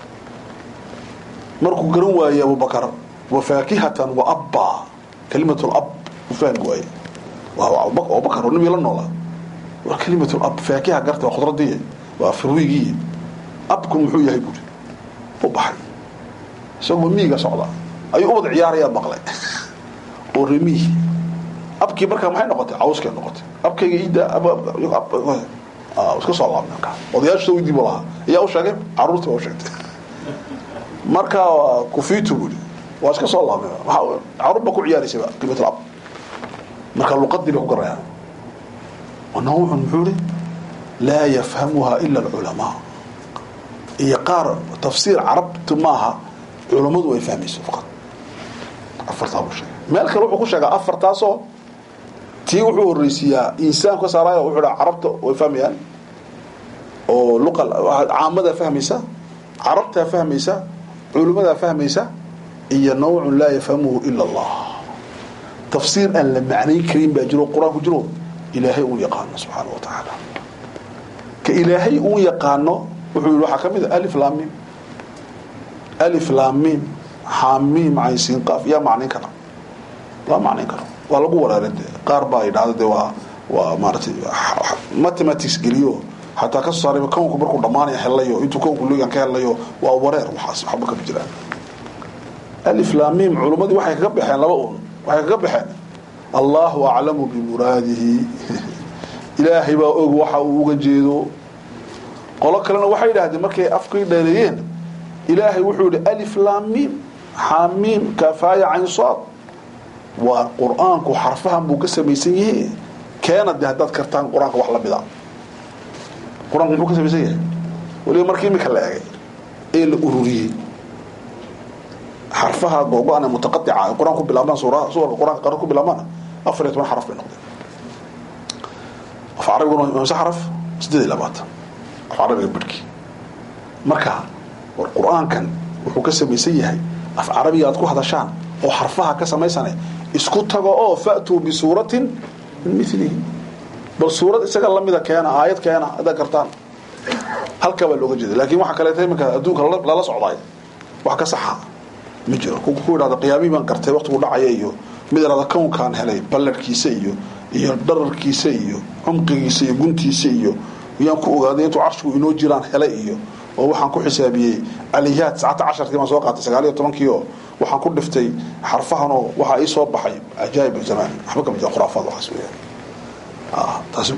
markuu garan waayey abubakar wa faakihatan wa abba kalimat lab u fahmi waaye abubakar oo nabiga la noolaa waa kalimat lab faakiha garta waa khudradii waa firwigii abku muxuu yahay buuri u baxay isagoo miyiga socda ayuu ubad ciyaarayaa maqlay oo remihi abkii markaa maxay noqotay cawskay noqotay abkayga iida iska soo laabnay markaa odayaashu weydiin buu lahaa ayaa u sheegay caruurtii baa u sheegtay marka kufitu buuri waa iska soo laabnay caruur baa ku ciyaaraysaba kalimat ab marka luqadii bay ku garayaan nawcun muxuu ihi laa yafhamuha ila alculamaa iyo qaar tafsiir carabtu maaha culammadu ay fahmayso faqad afartaa buu sheegay meel kale wuxuu ku sheegaa afartaasoo tii wuxuu horreysiiyaa insaanku ka saaraayo wuxuu dhaa carabta way fahmayaan oo luqa caamadaa fahmaysa carabtaa fahmaysa culimmadaa fahmaysa iyo nawcun laa yafhamuhu ila allah tafsiir aan la macnayn karin baa jiro qur-aanku jiro ilaahay uu yaqaano subxaana wa tacaala ka ilaahay uu yaqaano wuxuu yihi waxaa ka mid a alif laamim alif laamim xaamim caynsiin qaaf yaa macnayn kara laa macnayn karo waa lagu wareeray de qaar baa yidhahda de waa waa maaratay mathematics geliyo xataa ka soo saaray kownku markuu dhammaanaya helayo intuu kownku lugan ka helayo waa wareer waxaas waxba kama jiraan alif laamim culummadii waxay kaga baxeen laba un waxay kaga baxeen allahu aclamu bimuraadihi ilaahay baa og waxa uu uga jeedo qolo kalena waxay yidhahdeen markay afkay dheereeyeen ilaahay wuxuu yihi alif laamim xaamiim kafaaya caynsaad waa qur-aanku xarfahan buu ka samaysan yahe keena de haddaad kartaan qur-aanka wax la mida qur-aanku muxuu ka samaysan yahay waliba markii imika la egay ee la ururiyey xarfaha googo-an ee mutaqadica qur-aan ku bilaabaan suwarka qur-aanka qaran ku bilaabaan afar iyo toban xaraf bay noqdeen af carabiguna imse xaraf siddeed iyo labaatan af carabiga bidhkii marka war qur-aankan wuxuu ka samaysan yahay af carabiga aad ku hadashaan oo xarfaha ka samaysane isku tago oo fa'tuu bisuuratin min milihi bal suurad isaga lamida keena aayad keena haddaad kartaan halkaa baa looga jeeda laakiin waxaa kaleeta iminka adduunka lala socdaay wax ka saxa ma jiro ku idhahda qiyaamihii baan gartay waqtigu dhacaya iyo mid irahda kownkaan helay ballarhkiisa iyo iyo dhararkiisa iyo cumqigiisa iyo guntiisa iyo yaan ku ogaaday intuu carshigu inoo jiraan helay iyo oo waxaan ku xisaabiyey aliyaad saacata casharkii baan soo qaatay sagaal iyo tobankii oo waxaan ku dhiftay xarfahan oo waxaa ii soo baxay cajaa'ib zamaan waxba kama jira khuraafaad waxaas weeyaan taasi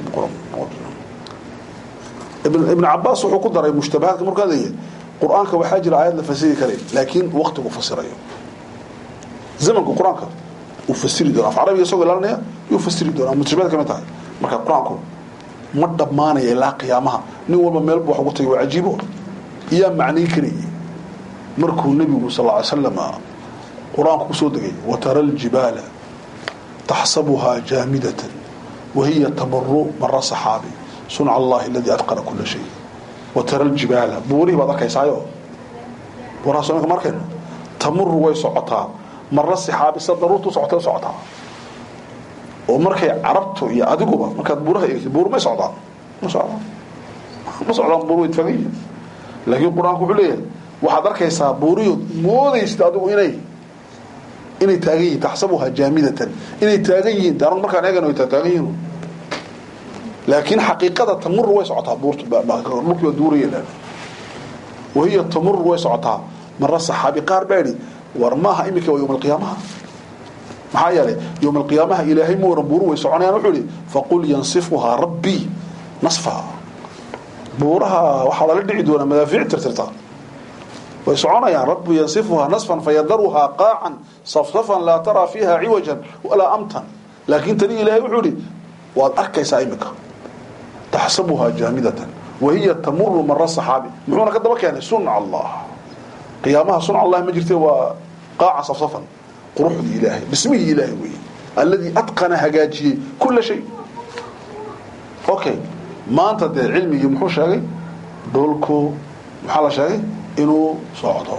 ibn cabaas wuxuu ku daray mushtabahaadka markaa leeyahay qur-aanka waxaa jira aayad la fasiri karay laakiin waqtigu fasirayo zamanka qur-aanka uu fasiri doona af carabiga isagoo ilaalinaya yuu fasiri doonaa mutashabahaad kamid tahay marka qur-aanku ma dhammaanaya ilaa qiyaamaha nin walba meel buu wax ugu tagay waa cajiibo iyaa macnayn karayay markuu nebigu sal ly slam qur-aanku ku soo degay watara aljibaala taxsabuhaa jaamidatan wahiya tamaru mara saxaabi sunca allahi aladii atqana kula shay watara aljibaala buurihii baad arkaysaayo buuraha soomika ma arkayno tamuru way socotaa mara saxaabi sida daruurtu socotay u socotaa oo markay carabtu iyo adiguba markaad buuraha eegtid buur may socdaan ma socdaan ma socdaan buur way tagan yihiin laakiin qur-aanku wuxuu leeyahay waxaad arkaysaa buuriyood moodaysid adigu inay inay taagan yihiin taxsabuhaa jaamidatan inay taagan yihiin de anagu markaan eegano way taagan yihiin laakiin xaqiiqada tamuru way socotaa buurtu dhulkii baa duuraya wahiya tamuru way socotaa mara saxaabi qaar baa yidhi war maaha iminka waa yowma alqiyaamaha maxaa yeelay yowma alqiyaamaha ilaahay ma waran buuru way soconayaan wuxuu ihi faqul yansifuhaa rabbii nasfa buuraha waxaa lala dhici doonaa madaafiic tirtirta way soconayaan rabbi yansifuhaa nasfan fayadaruhaa qaacan safsafan laa taraa fiiha ciwajan walaa amtan laakiin tani ilaahay wuxuu ihi waad arkaysaa iminka taxsabuhaa jaamidatan wahiya tamuru mara saxaabi muxuuna ka daba keenay sunca allah qiyaamaha sunca allah ma jirte waa qaaca safsafan quruxdii ilaahay dhismihii ilaahay weeye alladii atqana hagaajiyey kula shay okay maanta dee cilmigii muxuu sheegay dhulku maxaa la sheegay inuu socdo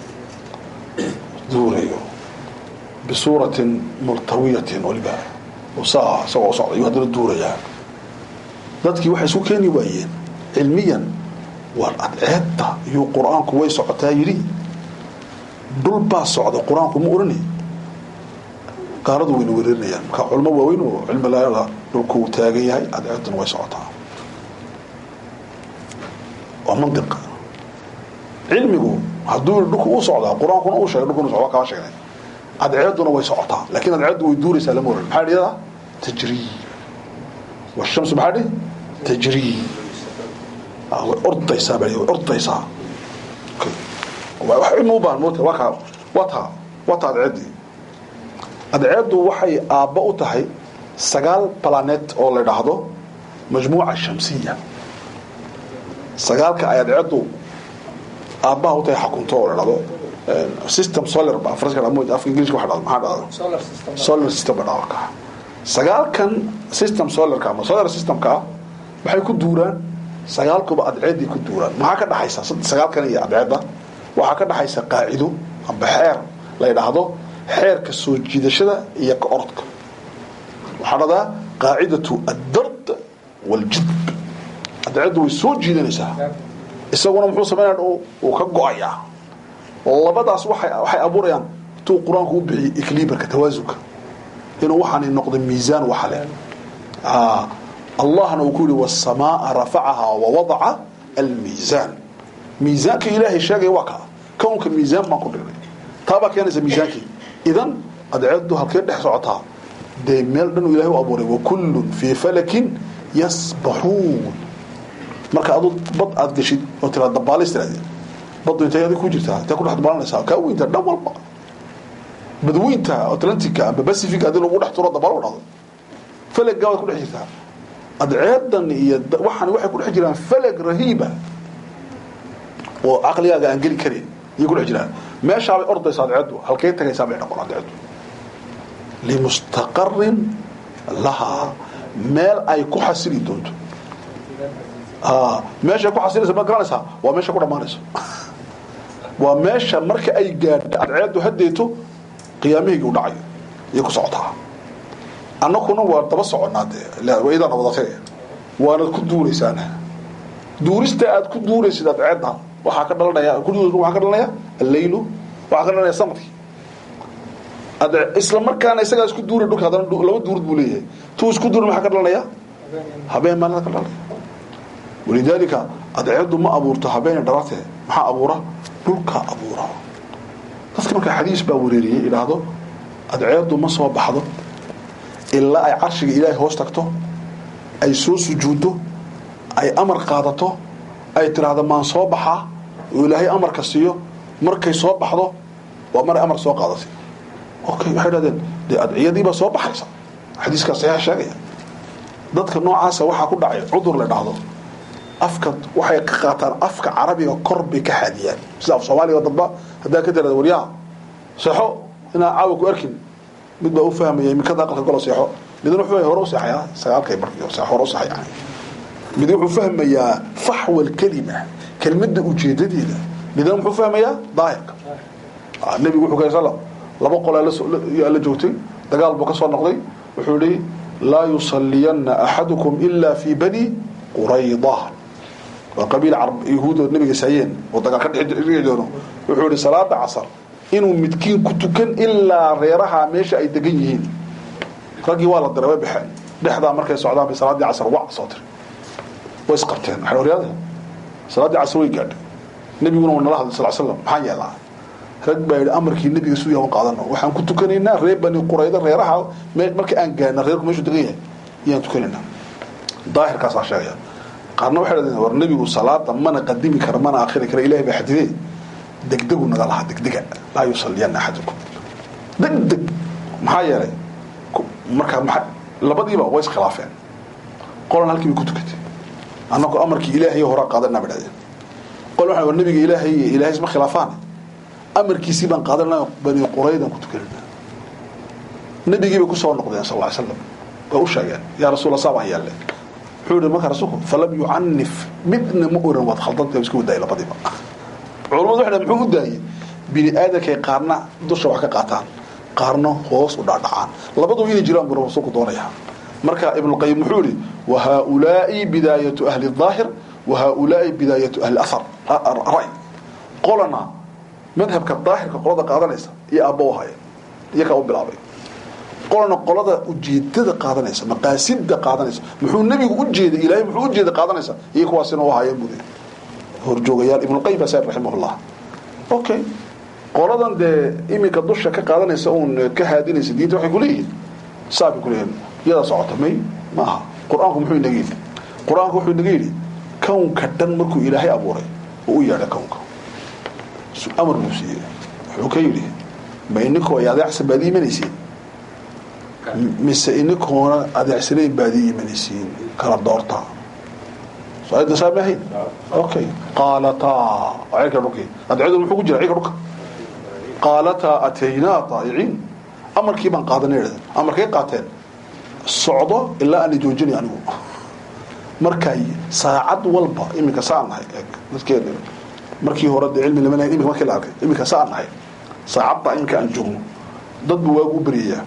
duurayo bisuuratin multawiyatin waliba saa isagoo socda ayuu haddana duurayaa dadkii waxay isu keeni waayeen cilmiyan war adceedda iyuu qur-aanku way socotaa yidhi dhul baa socda qur-aanku ma oranay gaaladu wayna wereerinayaan marka culmo waaweyn oo cilmi laada dhulku uu taagan yahay adceedduna way socotaa waa mantiq cilmigu hadduu dhulku uu socdaa qur-aankuna uu sheegay dhulkuna socda kaa sheegnay adceedduna way socotaa laakiin adceeddu way duuraysaa lama oran maxaa dhiyada tajrii washamsu maxaa dhihi tajrii way ordaysaa baa way ordaysaa wax cilmi u baahan moota waa kaa waa taa waa taa adceeddii adceeddu waxay aabba u tahay sagaal planet oo la idhaahdo majmuuca shamsiya sagaalka ay adceeddu aabbaha u tahay xakunto oo la idhahdo system solar ba afraska afka ingiliiska waxa dhahdo maxaa dhahdo solar system ba dhahdo ka sagaalkan system solarka ama solar systemka ah waxay ku duuraan sagaalkuba adceeday ku duuraan maxaa ka dhaxaysa sagaalkan iyo adceedda waxaa ka dhaxaysa qaacido amba xeer la yidhaahdo xeerka soo jiidashada iyo ka orodka waxaa dhahdaa qaacidatu addard waljidb adceeddu way soo jiidanaysaa isaguna muxuu samaynaya uu ka go-ayaa labadaas waay waxay abuurayaan intuu qur-aanku u bixiyay ecliberka tawaasunka inuu waxaani noqdo miisaan waxa leh allahna uu ku yihi wasamaaa rafacahaa wawadaca almiisaan miisaanka ilaahay sheegaya waa kaa kownka miisaan baan ku dhignay taabaa keenaysa miisaankii idan adceeddu halkee dhex socotaa dee meel dhan uu ilahay u abuuray wakullun fii falakin yasbaxuun marka adu bad aad geshid oo tiraa dabaalis tirahdeen baddu intay adig ku jirtaa intay ku dhex dabaalanaysaa kaa weynta dhan walba badweynta atlantica amba pacific haddii lagu dhex turo dabaalo dhahdo falagaa waad ku dhex jirtaa adceedan iyo waxaan waxay ku dhex jiraan falag rahiiba oo caqligaaga aan geli karin ayay ku dhex jiraan meeshaabay ordaysa adceeddu halkay tagaysaa bay dhaqon adceeddu limustaqarin lahaa meel ay ku xasili doonto meeshay ku xasilaysa ma garanaysaa waa meesha ku dhammaanayso waa meesha marka ay gaadho adceeddu hadeeto qiyaamihaygi u dhacayo ayay ku socotaa annakuna waa daba soconnaa dee wayadana wadatay waanad ku duuraysaana duurista aad ku duuraysid adceedda waxaa ka dhalanaya waxaa ka dhalanaya alleylu waxaa ka dhalanaya sanadkii isla markaana isagaa isku duuri dhulka haddana laba duurud buu leeyahay tuu isku duuri maxaa ka dhalanaya habeen maalina ka dhalaya walidaalika adceedu ma abuurto habeene dhalatee maxaa abuura dhulka abuura dadka markaa xadiis baa wareeriyey idhaahdo adceedu ma soo baxdo ilaa ay carshiga ilaahay hoos tagto ay soo sujuuddo ay amar qaadato ay tidhaahdo maan soo baxaa oo ilaahay amarka siiyo markay soo baxdo waa maray amar soo qaadatay okay waxay dhahdeen dee adciyadiibaa soo baxaysa xadiiskaa saxiixa sheegaya dadka noocaasa waxaa ku dhacay cudur la dhahdo afka waxay ka qaataan afka carabiga kor bay ka xaadiyaan sida af soomaaliga damba haddaa ka tirada waryaa seexo inaa caawa ku arkin mid baa u fahmaya imikada aqalka golo seexo midna wuxuu hore u seexayaa sagaalkay markii hore u seexay mid wuxuu fahmayaa faxwa alkalima kelmadda ujeedadeeda midna muxuu fahmayaa daahirka nebigu wuxuu kay sallam laba qolaa la joogtay dagaal buu ka soo noqday wuxuu yihi laa yusaliyanna axadukum ila fi bani qurayda waa qabiil yahuud oo nabiga saayeen oo dagaal ka dhici doono wuxuu yihi salaada casar inuu midkiin ku tukan ilaa reeraha meesha ay degan yihiin raggii waa la diray way baxeen dhexdaa markay socdaan bay salaaddii casar wac soo tiri way isqabteen waxay horyaada salaaddii casar way gaadhay nebiguna waa nala hadlay sal slam maxaa yeelaa rag baa yidhi amarkii nebiga suuya u qaadano waxaan ku tukanaynaa reer bani qurayda reeraha marka aan gaadna reerku meeshuu degan yahay iyaan tukanaynaa daahirkaasaa sheegaya qaarna waxay dhahdeen war nebigu salaada mana qadimi kara mana akhiri kara ilahay baa xadidee degdegu naga lahaa degdega laa yusaliyanna axadukum degdeg maxaa yeelay markaa maa labadiiba way iskhilaafeen qolan halkii bay ku tukatay annagu amarkii ilaahay horaa qaadanaa bay dhahdeen qol waxaa war nebiga ilaahay iyo ilahay isma khilaafaan amarkiisii baan qaadanaa bani quraydan ku tukanayna nebigii bay kusoo noqdeen sal ly slam way u sheegeen yaa rasuul saa baan yeelle wuxuu yihi markaa rasuulku falam yucanif midna ma oran waad khaldanta iska wadaayay labadiiba culamadu waxay muxuu u daayey bini aadankay qaarna dusha wax ka qaataan qaarna hoos u dhaadhacaan labadu inay jiraan buu rasuulku doonayaa marka ibnuqayim wuxuu yihi wa haaulaai bidaayatu ahli daahir wa haaulaai bidaayatu ahli ahar ray qolana madhabka daahirka qolada qaadanaysa iyo aabba u haya iyakaa u bilaabay qolana qolada ujeedada qaadanaysa maqaasida qaadanaysa muxuu nebigu u jeeday ilaahay muxuu u jeeday qaadanaysa iyo kuwaasina u hayeen buu horjoogayaal ibnuqayim baa said raximahullah okay qoladan dee iminka dusha ka qaadanaysa uun ka haadinaysa diinta waxay kuleeyihiin saabay kuleeyihin iyadaa socota may maaha qur-aanku muxuu inaga yidhi qur-aanku wuxuu inaga yidhi kownka dhan markuu ilaahay abuuray oo u yeedha kownka amar buu siiyey wuxuu ka yidhi ma ininkoo ay adeecsan baad iimanaysiin mise ininkoona adeecsanayn baad ii imanaysiin kala doortaa so-aada saama ahayn okay qaalataa ceelka dhulkii adceedu muxuu ku jira ceelka dhulka qaalataa ataynaa daa'iciin amarkii baan qaadanay idhahdeen amarkay qaateen socdo ilaa aan joojinay anigu markay saacad walba iminka saan nahay dadkeena markii hore dee cilmi lama lahayn iminka markii la arkay iminka saan nahay saacadda iminka aan joogno dad buu waagu u beryayaa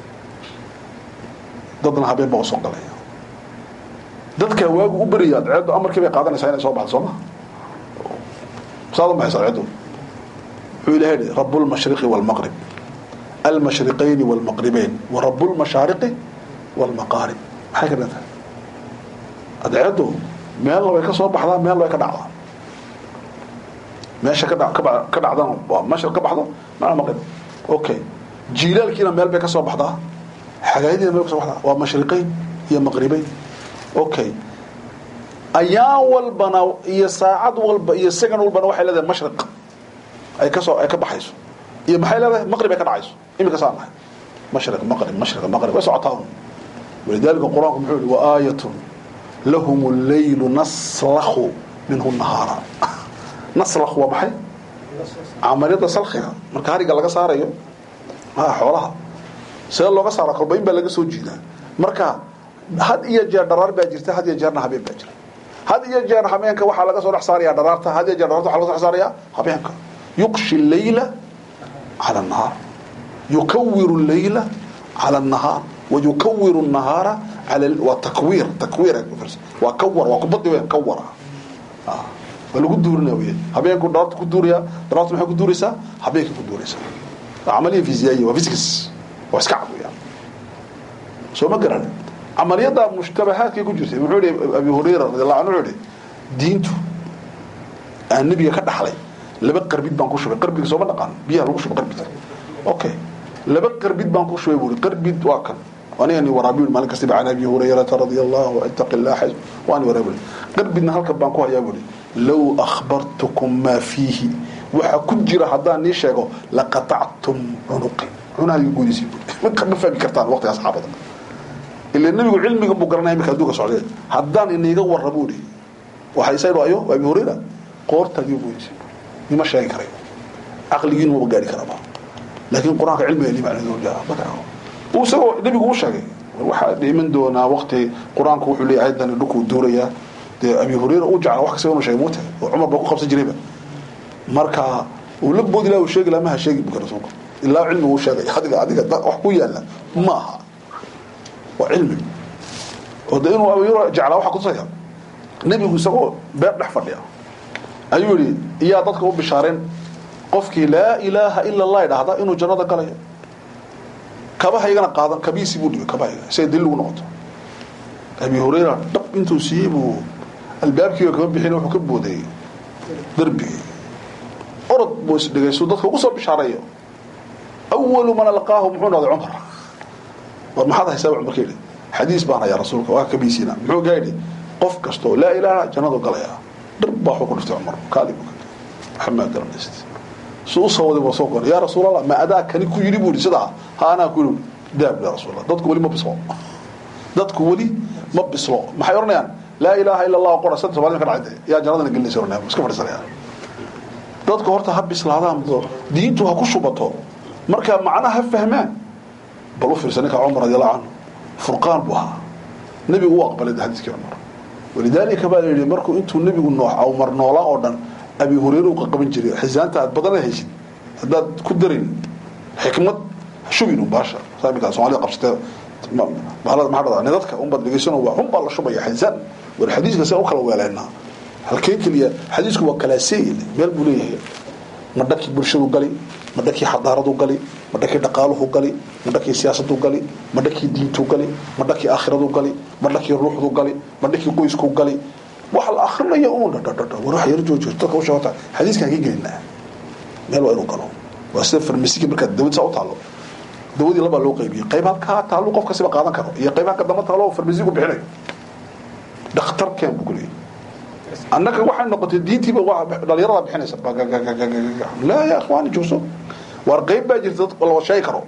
dadna habeen baa usoo galaya dadkaa waagu u beraya adceeddu amarkii bay qaadanaysaa inay soo baxdo soo maha saad u baxaysa adceeddu wuxuu ilahay yihi rabu lmashriqi wاlmaqrib almashriqayni wاlmaqribayn wa rabu lmashaariqi wاlmaqaarib maxay ka dhantahay adceeddu meelna way ka soo baxdaa meelna way ka dhacdaa meesha ka ka dhacdana waa mashriq ka baxdo mana maqrib okay jiilaalkiina meel bay ka soo baxdaa xagaayadiina meel ka soo baxdaa waa mashriqayn iyo maqribayn okay ayaan walbana iyo saacad walba iyo second walbana waxay leedahay mashriq ay kasoo ay ka baxayso iyo maxay leedahay maqrib ay ka dhacayso iminka saa nahay mashriq maqrib mashriq maqrib way socotaa un walidaalika qur-aanku muxuu yihi waaayatun lahum leylu naslakhu minhu nahaara naslakh waa maxay camaliyada salkiga marka hariga laga saarayo xoolaha see looga saara kolba in baa laga soo jiidaa marka had iyo jeer dharaar baa jirta had iyo jeerna habeen baa jira had iyo jeer habeenka waxaa laga soo dhex saaraya dharaarta had iyo jeer dharaarta waxa laga soo dhex saaraya habeenka yuqshi leyla cala annahaar yukawiru leyla cala annahaar wayukawiru الnahaara ala waa takwiir takwiir waa kawar waa kubadi weyn kawara waa lagu duurinaya wey habeenku dharaarta ku duuraya dharaarta maxay ku duuraysaa habeenkay ku duuraysaa camaliya fisiyaaiya waa physics waa iska cad weyaan soo ma garan camaliyadda mushtabahaadkay ku jirtay muxuu yihi abi hurayra radiallahu anhu wuxuu yihi diintu aan nebiga ka dhaxlay laba qarbid baan ku shubay qarbiga sooma dhaqaan biyaha lagu shubay qarbidka okay laba qarbid baan ku shubay buuri qarbid waa kan anigani waraabi maalin kastaba can abi hurayrata radia allahu itaqi llah waani waraabi qarbidna halkan baan ku hayaa buuri low akhbartukum maa fiihi waxa ku jira haddaan nii sheego laqatactum cunuqi cunahaga guudisi ma fahmi kartaan waqtiga asxaabada ila nebigu cilmiga buu garanaya iminka adduunka socdee haddaan iniga warra buuri waxay saydo ayo abi hurayra qoortaagii guudisi nima sheegi karayo caqligiinu maba gaari karaba laakiin qur-aanka cilmiga ni macnaheedu uu isagoo nebigu u sheegay waxaa dhiman doonaa waqti qur-aanku wuxuu leeyahay ayadani dhulkuu duurayaa dee abi hurayra uu jeclaa wax kasta inuu sheegay muute oo cumar baa ku qabsan jirayba marka uu la boodi laha uu sheegi laha maha sheegi buka rasuulka ilaa cilmigu u sheegay adiga adiga wax ku yaala ma aha waa cilmi oo de inuu abi hurayra jeclaa waxa kutusaya nebigu isagoo beer dhex fadhiya ayuu yihi iyaa dadka u bishaareen qofkii laa ilaaha ila allah idhaahda inuu jannada galayo kabahaygana qaadan kabiisi buu dhigay kabahayga siay dil ugu noqoto abi hurayra dhab intuu siiyey buu albaabkiiba kama bixin wuxuu ka boodayey darbigii orod buu isdhigay suu dadka ugu soo bishaareeyo awalu man alqaahu muxuu noqday cumar war maxaad haysaa cumar ka yidhi xadiis baan hayaa rasuulka waa kabiisiina muxuu gaa yidhi qof kastoo laa ilaaha jannadu galaya dhar baa waxuu ku dhiftay cumar kaali buu maxamaa garanayst su usoo waday buu soo goray yaa rasuulallah ma adaa kani ku yidhi buu yidhi sidaa ha anaa ku yidhi daab yaa rasuulallah dadku weli ma bislo dadku weli ma bislo maxay odhanayaan laa ilaaha ila allah qora saddex soomaalida ka dhacay yaa jannadana gelinaysa odhanayaan iska fadhiisanayaan dadku horta ha bislaadaan diintu ha ku shubato marka macnaha ha fahmaan bal u fiirsa ninka cumar radiallahu canhu furqaan buu ahaa nebigu u aqbalay xadiiskii cumar walidaalika baa la yidhi markuu intuu nebigu noox cumar noolaa oo dhan abi hureyre u qaqaban jiray xisaanta aad badana haysid haddaad ku darin xikmad shubin baasha saamika soomaalida qabsatee bahalada maxaa dhada nidadka unbaad dhegeysano waa un baa la shubaya xisaan war xadiiska saan u kala weelaynaa halkeen keliya xadiisku waa kalaaseey meel buu leeyahay ma dhankii bulshadu gali ma dhankii xadaaradu gali ma dhankii dhaqaaluhu gali ma dhankii siyaasadu gali ma dhankii diintu gali ma dhankii aakhiradu gali ma dhankii ruuxdu gali ma dhankii qoysku gali waxa la akrinaya uun dhadhadhadha war wax yar joojiyo dadka u sheegata xadiiskan ka gelinaa meel waa inuu galo waa sida farmasiga markaad dawad saa u taalo dawadii labaa loo qaybiyey qayb halkaa taalo qof kasiba qaadan karo iyo qayb halka damba taalo farmasigu bixinayo dhakhtarkeen buu kuleeyahy annaga waxay noqotay diintiiba dhalinyarada bixinaysa laa ya ikhwaani joogso waar qayb baa jirta dad la sheegi karo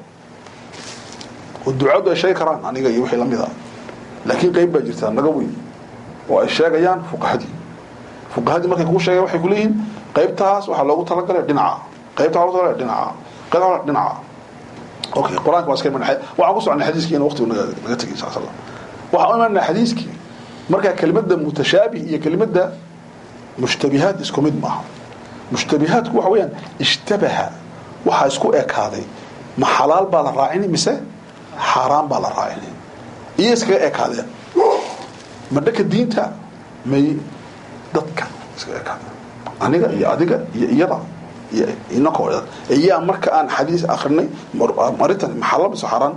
oo ducadu ay sheegi karaan aniga iyo wixii lamid ah laakiin qayb baa jirta naga weyn oo ay sheegayaan fuqahadii fuqahadii markay kuu sheegayan waxay kuleeyihiin qaybtaas waxaa loogu talagalay dhinaca qaybta waxaa loogu talagalay dhinaca qaybta dhinaca okay quraanka waa iska imanay waxaan ku socnay xadiiskii in waqtigu naga naga tegay saa sallam waxaan u imanay xadiiskii marka kelimada mutashaabih iyo kelimada mushtabihaat isku mid maaha mushtabihaatku waxa weeyaan ishtabaha waxaa isku ekaaday ma xalaal baa la raacini mise xaaraan baa la raacini iyo iskaga ekaadeen ma dhaka diinta may dadka iskaga ekaadeen aniga iyo adiga iyo iyada iyo inakoo iyaa marka aan xadiis akrinay marintan maxalal mise xaaraan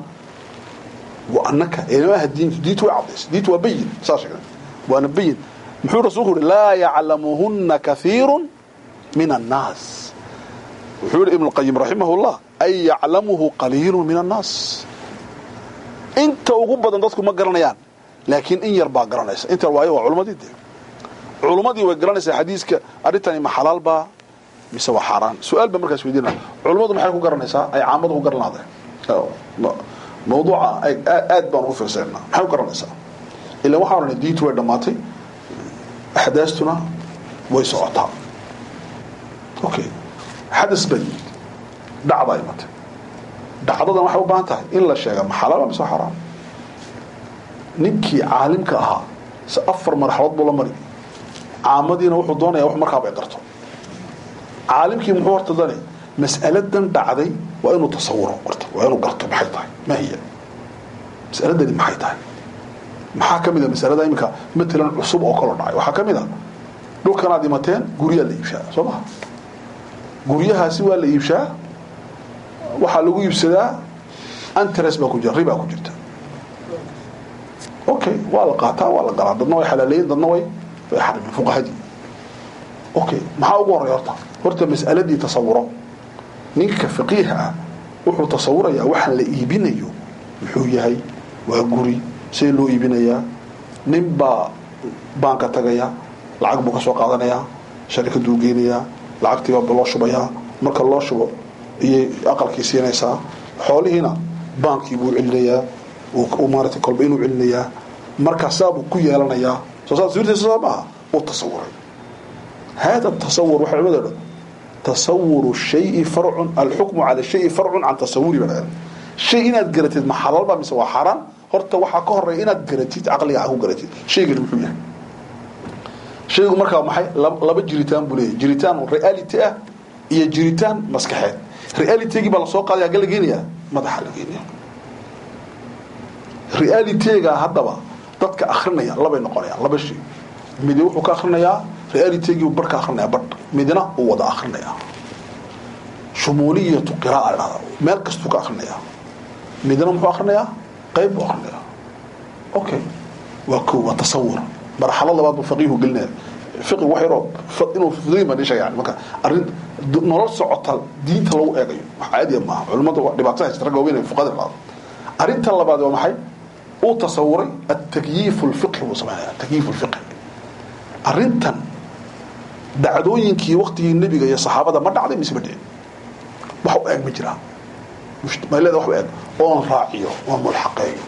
وأنك إلمها الدين ديت وعبس ديت وبين صار وأنا بين محور رسوله لا يعلمهن كثير من الناس محور ابن القيم رحمه الله أي يعلمه قليل من الناس انت وقبضا ضدكم ما قرنيان لكن إن يربع قرنيس انت الواية وعلماء دي, دي. علماء دي وقرنيس حديثك أريتني ما حلال با مسوى حرام سؤال بمركز ويدينا علماء ما حيكون قرنيسا أي عامض وقرنا هذا mawduuca aad baan ugu fiirsanaa maxay u garanaysaa ilaa waxaa odhanay diintu way dhammaatay axdaastuna way socotaa okay xadas baa yimid dhacdaa imatay dhacdadan waxay u baahan tahay in la sheega ma xalaal mise xaraam ninkii caalimka ahaa se afar marxalood buu la mari caamadiina wuxuu doonaya wax markaaba ay garto caalimkii muxuu horta dani mas'aladan dhacday waa inuu tasawuro horta waa inuu garto maxay tahay ma hiya mas'aladani maxay tahay maxaa ka mid a masalada iminka matalan cusub oo kaloo dhacay waxaa ka mid a dhulkanaad imateen guryaa la iibshaa soo maha guryahaasi waa la iibshaa waxaa lagu iibsadaa antres baa ku jira ribaa ku jirta okay waa la qaataa waa la galaa dadna way xalaaleeyeen dadna way way xarimeen fuqahadii okay maxaa ugu horreya horta horta mas'aladii tasawuro ninka faqiiha ah wuxuu tasawurayaa waxaan la iibinayo muxuu yahay waa guri see loo iibinayaa nin baa baanka tagaya lacag buu ka soo qaadanayaa sharikaduu geynayaa lacagtiibaa loo shubayaa marka loo shubo iyay aqalkii siinaysaa xoolihiina baankii buu celinayaa maarata kolba inuu celinayaa markaasaabuu ku yeelanayaa soo saa sawirtiisa soo maaha uu tasawuray hada tasawur waxay culimada dhan tasawuru shayi farcun alxukmu cala shayi farcun can tasawuri baa dhahan shay inaad garatid ma xalaalba mise waa xaaraan horta waxaa ka horeeya inaad garatid caqliga ah ku garatid shaygani muxuu yahay shaygu markaa maxay laba jiritaan buu leeyahy jiritaan reality ah iyo jiritaan maskaxeed realitygii baa lasoo qaadaya agga la geenayaa madaxa la geenaya realityga haddaba dadka akrinaya labay noqonayaan laba shay midi wuxuu ka akrinayaa realitygii bar ka akrinaya badh midna uu wada akrinaya shumuuliyatu qira'a dhahda meel kastuu ka akrinayaa midna muxuu akrinayaa qayb buu akrinayaa okay waa ko waa tasawur marxalad labaad buu faqiihu gelinaya fiqi wax yaroo inuu fudayn baan sheegay yani marka arrin nolol socota diinta lagu eegayo wax caadiya maaha culimmada dhibaato haysta ragga waaweyn ee fuqada dhahdo arrinta labaad waa maxay uu tasawuray atakyiif lfiqhi buu samaynaya takyiif lfiqhi arrintan dacdooyinkii waktigii nebiga iyo saxaabada ma dhacday mise ma dhicin wax u eeg ma jiraa mayleda wax u eeg oon raaciyo oon mulxaqeeyo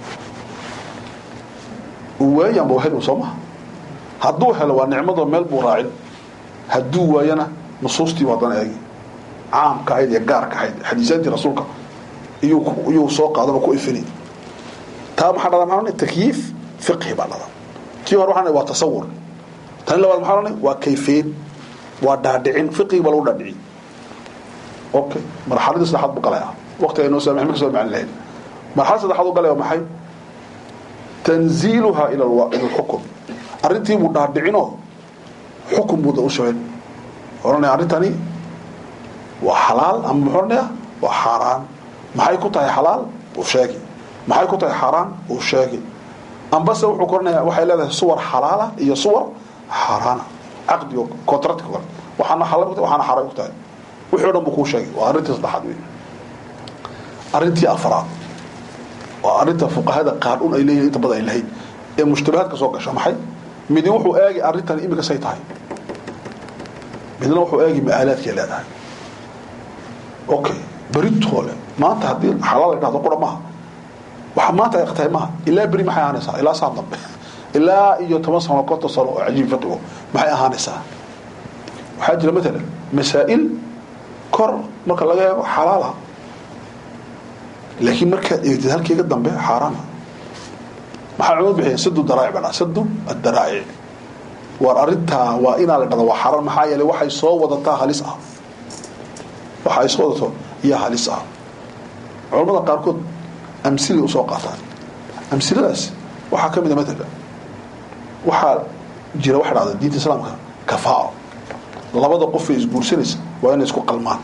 waayanba helo soo maha hadduu helo waa nicmado meel buu raacin hadduu waayana nusuustii waadana eegi caamka ahayd iyo gaarka ahayd xadiisaantii rasuulka iyuu soo qaadan ku ifini taa maxaa dhada maxaa takyiif fiqhi baa dhada tii hore waxaan waa tasawur tani labaad maxaa odhanay waa kayfeyn waa dhaadhicin fiqhigi baa lagu dhaadhicin okay marxaladii saddexaad buu galaya waqtiga inoo saamax ma ka soo macin lahayn marxalada saddexaad u galaya waa maxay tanziiluha ila alxukum arrintii buu dhaadhicinoo xukun buu u sheegay oranaya arrintani waa xalaal ama muxuu oranaya waa xaaraan maxay ku tahay xalaal uu sheegi maxay ku tahay xaaraan uu sheegi ambase wuxuu ku oranaya waxay leedahay suwar xalaala iyo suwar xaaraana caqdigo contract kale waxaana xalaal ku tahay waxaana xaaraan ku tahay wixii o dhan buu kuu sheegay waa arrintii saddexaad wey arrintii afraad waa arrinta fuqahada qaadhun ay leeyihin inta badan ay lahayd ee mushtabahaadka soo gasha maxay midi wuxuu eegi arrintan imika say tahay midna wuxuu eegi ma-aalaadkay leedahay okay beritoole maanta haddii xalaal ay dhahdo qura maaha waxa maanta ay tahay maaha ilaa beri maxay ahaanaysaa ilaa saan dambe ilaa iyo toban sano konton sano oo cajiib fiqigo maxay ahaanaysaa waxaa jira matalan masaa'il kor marka laga eego xalaala laakiin markaad eegtid halkeega dambe xaaraana maxaa cumad bixiya sadu daraa'ic baa sadu adaraa'ic waar arrintaa waa inaa la dhada waa xaaraan maxaa yeelay waxay soo wadataa halis ah waxa ay soo wadato iyaa halis ah culamada qaarkood amsilay usoo qaataan amsiladaas waxaa ka mid a matala waxaa jira waxa dhahda diinta islaamka kafaao labada qofay isguursanaysa waa inay isku qalmaan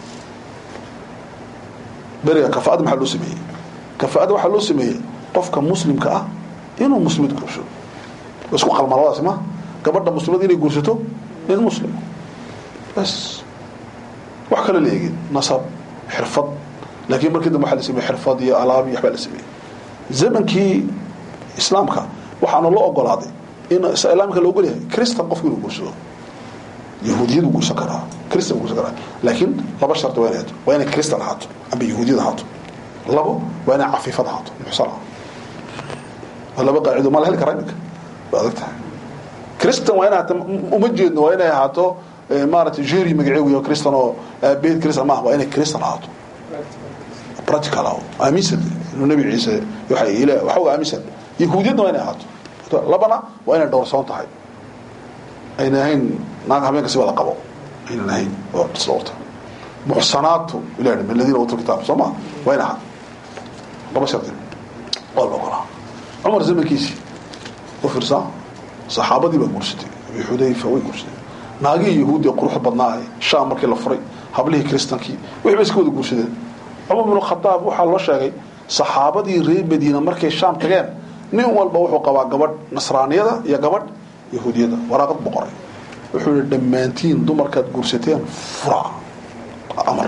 beriga kafaada maxaa loo sameeyey kafaada waxaa loo sameeyey qofka muslimka ah inuu muslimad guursado isku qalmaan labadaasi ma gabadha muslimad inay guursato nin muslim bas wax kale la eegin nasab xirfad laakiin markii dambe waxaa la sameeyey xirfad iyo alaab iyo waxbaa la sameeyey zamankii islaamka waxaana loo ogolaaday in islaamka la ogol yahay christan qofku inuu guursado yahuudiyadu guursan karaa christan guursan karaa laakiin laba shardi waa inay hato waa inay christan ahaato ama yahuudiyad ahaato labo waa inay cafiifad ahaato muxsan ah waa laba qaacido ma la heli karaa iminka waa adag tahay christan waa inay ahaato uma jeedno waa inay ahaato maaragtay jeri magaceegu yaho christan oo aabaheed christan maaha waa inay christan ahaato practical ah aaminsan inuu nabi ciise waxa ila waxa aaminsan yahuudiyadna waa inay ahaato labana waa inay dhowrsoon tahay ayna ahayn naag habeenka si wada qabo aynan ahayn oo dhowrta muxsanaatu ilahi min aladiina uutuu kitaab soo ma waa ina ahaa laba shardi waa la ogolaa cumar zamankiisii u fiirsaa saxaabadii baa guursatay abi xudayfa way guursadeen naagihii yahuudi ee quruxda badnaa shaam markii la furay hablihii kristankii wixii bay iska wada guursadeen cumar bnu khadaab waxaa loo sheegay saxaabadii reer madiina markay shaam tageen nin walba wuxuu qabaa gabadh nasraaniyada iyo gabadh yahuudiyada waraaqad boqoray wuxuu yihi dhammaantiin dumarkaad guursateen fura amar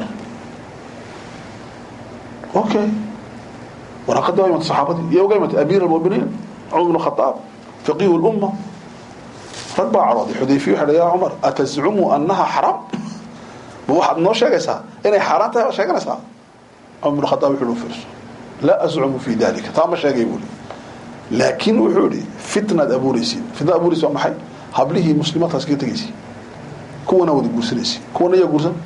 okay waraaqadii waa imatay saxaabadii iyo uga imatay amiir almuminiin cumar bnu khadaab faqiihu lumma rag baa cadhooday xudayfiya waxa ya cumar atazcumu annaha xaraam ma waxaad noo sheegaysaa inay xaaraan tahay baad sheeganaysaa cumar bnu khadaab wuxuu hi fiirso laa ascumu fi dalika taa ma sheegay buuli laakiin wuxuu ihi fitnaad abuuraysiin fitnaad abuuraysi waa maxay hablihii muslimaadkaas kaga tegaysi kuwana wada guursanaysi kuwana yaa guursan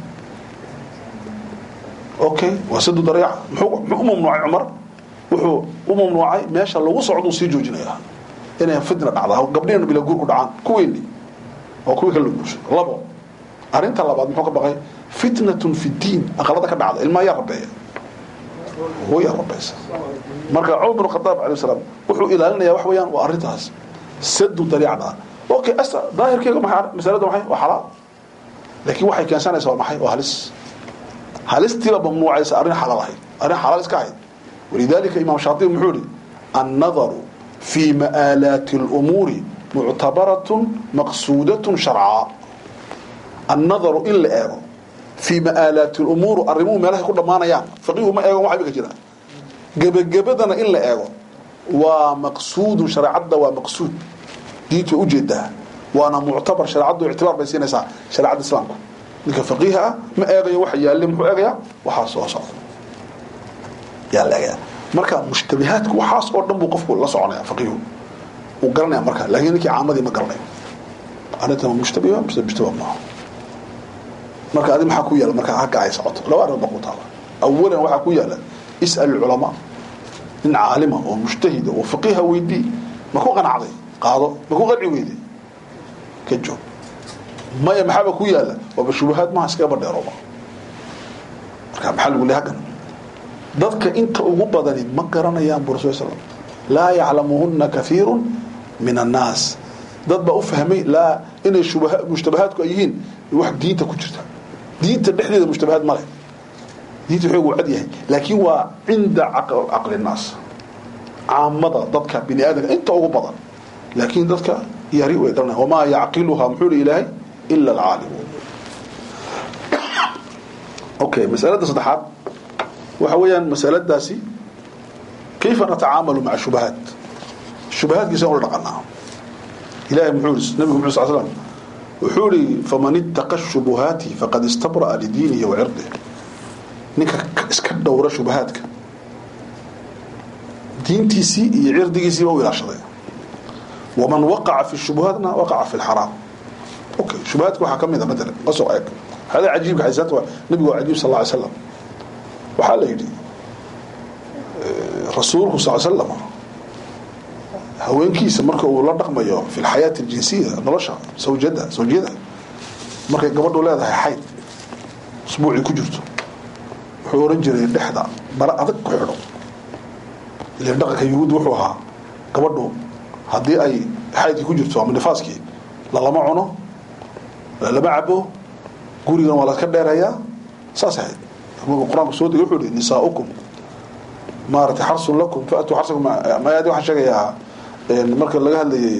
okay waa sadu dariica muxuu muxuu u mamnuucay cumar wuxuu u mamnuucay meesha lagu socduu sii joojinaya inay fitna dhacda gabdhihina bila guur ku dhacaan kuweeni oo kuwii kale la guursado labo arrinta labaad muxuu ka baqay fitnatun fi diin aqalada ka dhacda ilmaa yaa rabeeya hooyaa rabaysa marka cumar bin khadaab alayh salaam wuxuu ilaalinaya wax weeyaan waa arrintaas sadu dariicda okay asa daahirkeega maxay masalada maxay waa xalaal laakiin waxay keensanaysaa waa maxay waa halis halistiiba mamnuucaysa arrin xalaal ahayd arrin xalaal iska ahayd walidalika imaam shaatibi muxuu yihi annadaru fi ma'aalaati اlumuuri muctabaratun maqsuudatun sharcaa annadaru in la eego fii ma'aalaati lumuur arrimuhu meelahay ku dhammaanayaan faqiihu ma eegon waxba ka jira gebagabadana in la eego waa maqsuudun shareecadda waa maqsuud diintu way ujeedaa waana muctabar shareecaddu ictibaar bay siinaysaa shareecadda islaamku ninka faqiiha ah ma eegayo waxa yaalle muxuu eegayaa waxaa soo socda yaa la eegaya marka mushtabihaadku waxaas oo dhan buu qofku la soconaya faqiihu uu garanaya marka laakiin ninkii caamadii ma garanayo arrintan mushtabiha mise mushtabah maaha marka adi maxaa ku yaala markaa hagga ay socoto laba arrin baa ku taala awalan waxaa ku yaala is'al culamaa nin caalima oo mujtahida oo faqiiha weydii ma ku qanacday qaado ma ku qanci weyday ka joog maya maxaaba ku yaala waaba shubahaad maha iskaga badheerooba marka maxaa lagu lehay haggan dadka inta ugu badani ma garanayaan bu rasul slam laa yaclamuhuna kathiiru min annaas dad baa u fahmay laa inay shubaha mushtabahaadku ay yihiin wax diinta ku jirta diinta dhexdeeda mushtabahaad male diinta xoog uu cad yahay laakiin waa cinda caqli naas caamada dadka bini aadamka inta ugu badan laakiin dadka yari way garanaya wamaa yacqiluhaa muxuu hi ilaahay ila alcaalimuun okay masalada saddexaad waxa weeyaan masaladaasi kayfa natacaamalu maca shubahaat shubahaadkiisa ula dhaqanaa ilahay muxuu ii nabigu muxuu sal slam wuxuu ihi faman ittaqa shubuhaati faqad istabra'a lidiinihi wa cirdihi ninka iska dhowra shubahaadka diintiisii iyo cirdigiisiiba u ilaashaday waman waqaca fi shubuhaatna waqaca fi lxaraam okay shubahaadka waxaa ka mid a matalan qasoo eeg hada cajiibka xadiisaadka waa nabigu waa cajiib sal lla alay slam waxaa la yidhi rasuulku sal l slam haweenkiisa marka uu la dhaqmayo fi lxayaati aljinsiya nolosha sawjada sawjiyada markay gabadhu leedahay xayd usbuucii ku jirto wuxuu oran jiray dhexda bara adag ku xidho ilan dhaqanka yuhuud wuxuu ahaa gabadhu haddii ay xaydkii ku jirto ama nifaaskii lalama cuno lalama cabo gurigan waa laska dheereeyaa saas ahayd qur-aanku soo degay wuxuu ihi nisaaukum maaragtay xarsun lakum faatuu xarsakum mayaadi waxaan sheegayaa marka laga hadlayay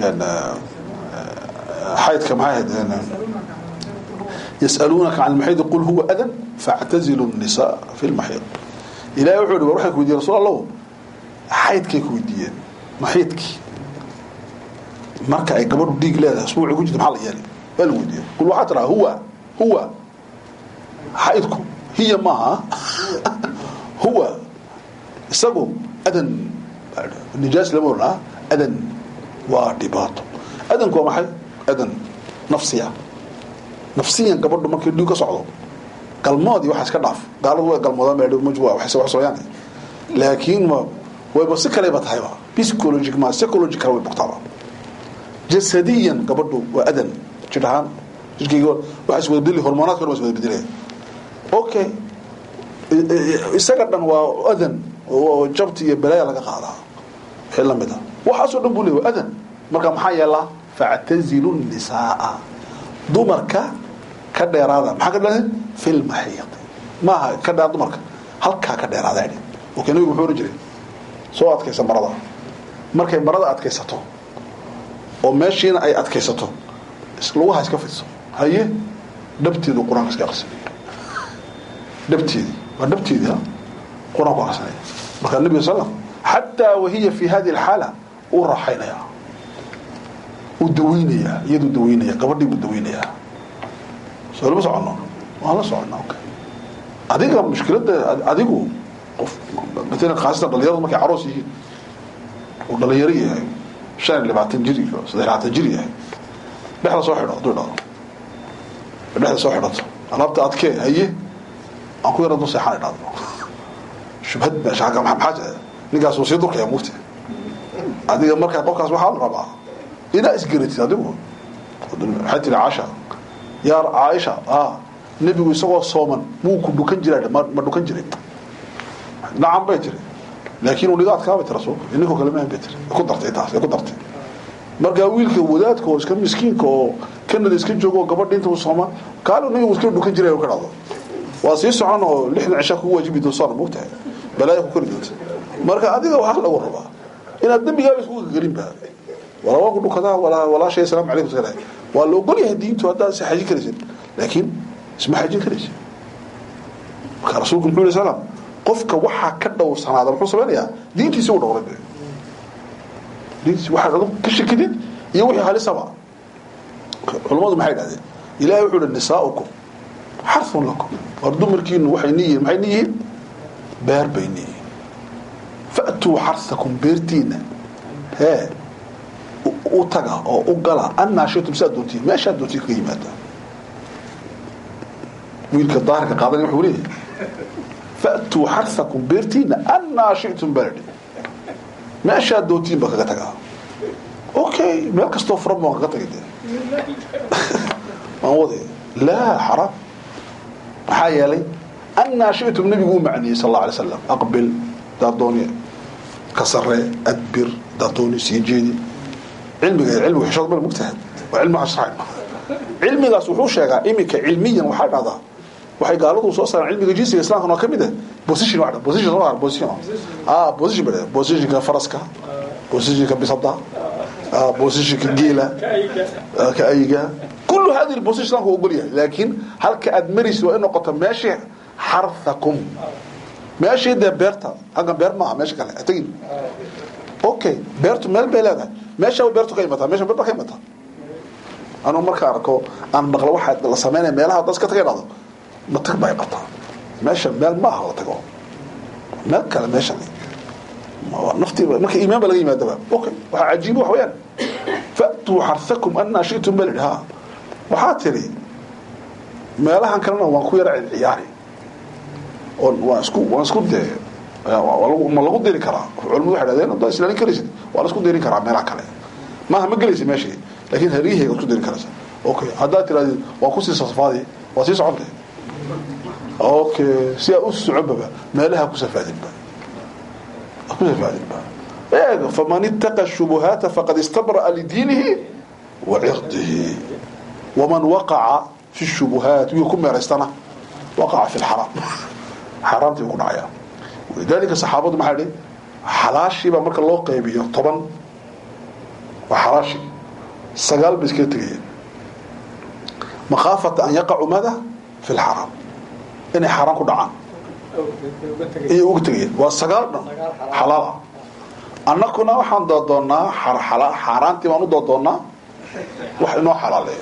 xaydka maxay ahayd yasaluunaka can lmaxiidi qul huwa adan factazilu nnisaa fi lmaxiid ilahay wuxuu ihi war waxay ku weydiyen rasul allahu xaydkay ku weydiiyeen maxiidkii marka ay gabadhu dhiig leedahay usbuuci ku jirta maxaa la yeelay waa lagu weydiiyey qul waxaa tiraa huwa huwa xaydku hiya maaha huwa isagu adan nijaas lama oranaa adan waa dhibaato adanku waa maxay adan nafsiya nafsiyan gabadhu markii dhiig ka socdo galmoodii waxaa iska dhaaf gaaladu way galmoodaan baa maj wax sooyaan laakiin ma wayba si kaleba tahayba psychologic ma psychological way bogtaaba jasadiyan gabadhu waa adan jir ahaan jirkayga waxa is wada bedeli hormoonaadka dhan waa is wada bedelaya okay isaga dhan waa adan oo jabti iyo balaaya laga qaadaa wixii lamid a waxaasoo dhan buu leey waa adan marka maxaa yeelaa factazilu nisaaa dumarka ka dheeraada maxaa ka dheeraada fi lmaxiid maaha ka dheeraad dumarka halkaa ka dheeraada idhi okay nabigu muxuu ohan jiray soo adkaysa marada markay marada adkaysato oo meeshiina ay adkaysato lugaha iska fidso haye dhabteedu qur-aanka iska aqrisanaya dhabteedii waa dhabteedii ha qur-aanku aqrisanaya markaa nabiga sal xataa wahiya fi hadi alxaala uu raaxaynaya uu daweynayaa iyaduu daweynaya gabadhii buu daweynayaa soo lama socono waan la soconnaa okay adiga mushkiladda adigu qof maalan khaasatan dhalinyaradu markay caroos yihiin uu dhalinyaro yahay shan iyo labaatan jir iyo saddex labaatan jir yahay dhexda soo xidho hadduu idhahdo dhexda soo xidhato alaabta adkee haye aan ku yara dul seexaan idhahdo shubhad meesha agga maxaa ninkaas uu sii durkaya mugti adiga markaa qofkaas waxaa la rabaa inaa isgeratid adigu waxay tiri caasha yaa caaisha ah nebigu isagoo sooman muu ku dhukan jiraa ma ma dhukan jiray nacam bay tiri laakiin uu niga adkaabay tiri rasuulku ininkoo kale maan bay tiri ku dartay taas ku dartay markaa wiilka wadaadka oo iska miskiinka oo kanada iska joogo oo gabadha inta uu sooma kaalo nabigu iska dhukan jiray ka dhacdo waa sii socon oo lixdan cisha kugu waajibi doonsoona moogtahay balaaya ku kori doonta marka adiga waxaa lagu rabaa inaad dembigaaba isku garinba walaa waa ku dhukadaa walaa walaashay asalaamu calaykum iska dhahay waa la ogol yahay diintu haddaad is xajin karaysid laakiin isma xajin karaysid marka rasuulku muxuu alayhi salaam qofka waxaa ka dhowrsanaada muxuu samaynayaa diintiisi u dhowray diintiisi waxaad adigu ka shakidid iyo wixii halisaba culammadu maxay dhahdeen ilahay wuxuu uhi nisaa'ukum xarun lakum war dumarkiinu waxay niyihiin maxay niyihiin beer bay niyihiin fa'tuu xarsakum beertiina hee u taga oo u gala annaa shitum siaad doontiin meeshaad doontiin kaga yimaada wiilka daahirka qaadanaya wuxuu leeyahay fa'tuu xarsakum beertiina annaa shitum baladi meeshaad doontiin ba kaga tagaa okay meel kastoo furan baan kaga tagay dee waan waday laa xaraam maxaa yeelay annaa shitum nabigu u macniyey sal alla alay slam aqbil daadooni ka saree adbir daadooni sii jeedi cilmiga cilmiga xishood mal mugtahay waa cilmi ashraacin cilmigaas wuxuu sheegaa iminka cilmiyan waxaa dhahdaa waxay gaaladu soo saareen cilmiga jinsiga islaamka oo kamid ah position waa position soo saar position ah position bada positionka faraska positionka bisada ah positionka geela ka ayiga kullu hadi position islaamka ogol yahay laakiin halka aad maraysid waa in noqoto meeshii xarthakum meeshii dee beerta halkan beer maaha meesha kale tagin okay beertu meel bay leedahay meesha beertu ka imataa meesha beer ka imataa anuu marka arko aan maqlo waxa la sameynaya meelaha dad iska tagay dhado ma tag bay qabtaa meesha meel maaha la tago meel kale meesha naftii marka iimaan ba laga yimaadaba okay waxa cajiib wax weeyaan fa'tuu xarthakum annaa shi'tum bal ha waxaa tiri meelahan kalena waan ku yara ciyaari oo waan isku waan isku dee ma lagu diri karaa culimadu waxay dhahdeen haddaad islaalin karaysid waa la isku dirin karaa meelaha kale maaha ma gelaysid meeshii laakiin haryaheyga isku dirin karaysa okay haddaad tirahdid waa kusii safaadi waa sii soconte okay si aa u soconbaba meelaha ku safaadinba ku safaadinba eeg faman ittaqa shubuhaata faqad istabra'a lidiinihi wa cirdihi waman waqaca fi shubuhaat wii ku meeraystana waqaca fi lxaraam xaaraamtii buu ku dhacayaa walidaalika saxaabadu maxaa dhi xalaashiibaa marka loo qaybiyo toban waa xalaashi sagaal bay iskaga tegayeen makhaafata an yaqacu mada fi lxaraam inay xaaraan ku dhacaan ayay uga tegayeen waa sagaal dhan xalaala annakuna waxaan doodoonnaa xaaraantii baan u doodoonnaa wax inoo xalaaleeya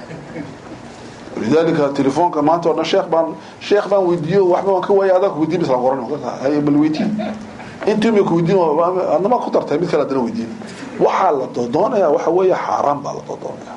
lidalika telefoonka maanta o dhan sheekh baan sheekh baan weydiiyo waxba waan ka waaya adaa ku weydiin basla qoran hay bal weydiin intii ma ku weydiin adnama ku dartay mid kale adana weydiin waxaa la doodoonaya waxa weeye xaaraan baa la doodoonaya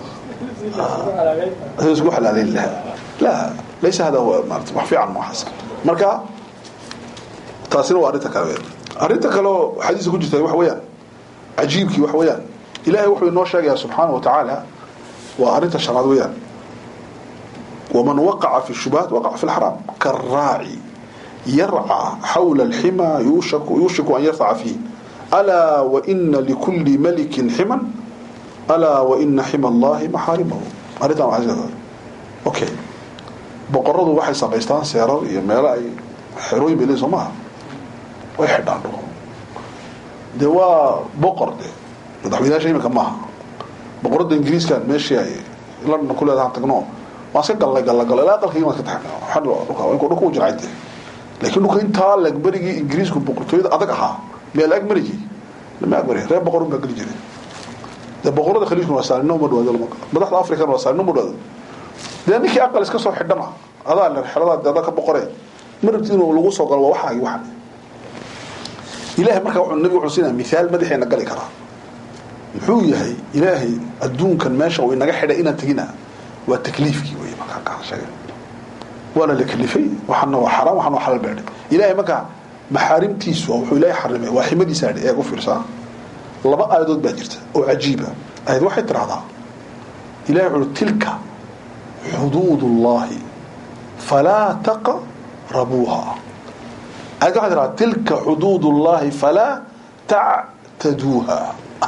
isku xalaaleyn lahaa la laysa hada huwa maarata wax fiican ma xasan marka taasina waa arrinta kale arrinta kale oo xadiiska ku jirta waxa weeyaan cajiibkii waxa weeyaan ilaahay wuxuu inoo sheegayaa subxaana wa tacaala waa arrinta shanaad weeyaan ومن وقع في الشبهات وقع في الحرام كالراعي يرعى حول الحمى يوشك, يوشك أن يرفع فيه ألا وإن لكل ملك حما ألا وإن حمى الله محارمه أريد أن أعزل أوكي بقرضوا waxay samaystaan seerar iyo meelo ay xerooyin bay leeyihin soo maaha way xidhaan dhulka dee waa boqor de madaxweynayaasha iminka maaha boqorada ingiriiskan meeshii ay london ku leedahan tagno waan iska gallay galla galla ilaa aqalkayga waan iska taxnay dhulka dhulka u jircay dee laakiin dhulka intaa lag berigii ingiriisku boqortooyada adag ahaa meel ag mariji lama ag mari reer boqorun baa geli jiray dee boqorada khaliijkuna waa saalino uma dhawaado lama madaxda afrikana waa saalino uma dhawaado dee ninkii aqal iska soo xidhana adaa le xeladaa dee adaa ka boqoree ma rabti inuu lagu soo galo waa waxaagi waxa ilaahay markaa wuxuu nabigu wuxuu siinaya mithaal madaxeena gali karaa muxuu yahay ilaahay adduunkan meesha uu inaga xidhay inaan tegina waa takliifkii wey markaa kaa sheegay waana la kalifay waxana waa xaraam waxana waa xalaal baadhay ilaahay markaa maxaarimtiisu wuxuu ilaahay xarimay waa ximadiisa adhi eeg u fiirsaa laba aayadood baa jirta oo cajiiba aayad waxay tidhahdaa ilahay wuxuu tilka xuduud ullahi falaa taqrabuuha aayad waxay tidhahdaa tilka xuduud ullahi falaa tactaduuha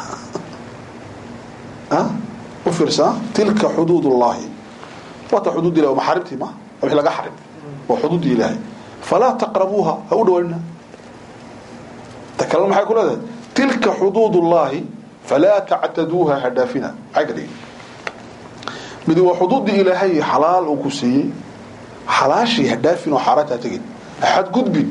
u fiirsaa tilka xuduud ullahi waata xuduud ilahi waa maxaarimtii ma wixii laga xarim waa xuduudii ilaahay falaa taqrabuuha ha u dhawaanina ta kalena maxay ku leedahay tilka xuduud ullahi falaa tactaduuha ha dhaafina maxay ka dhigi midi waa xuduuddii ilaahay xalaal uu ku siiyey xalaashii ha dhaafin oo xaaraanta ha tegin axad gudbin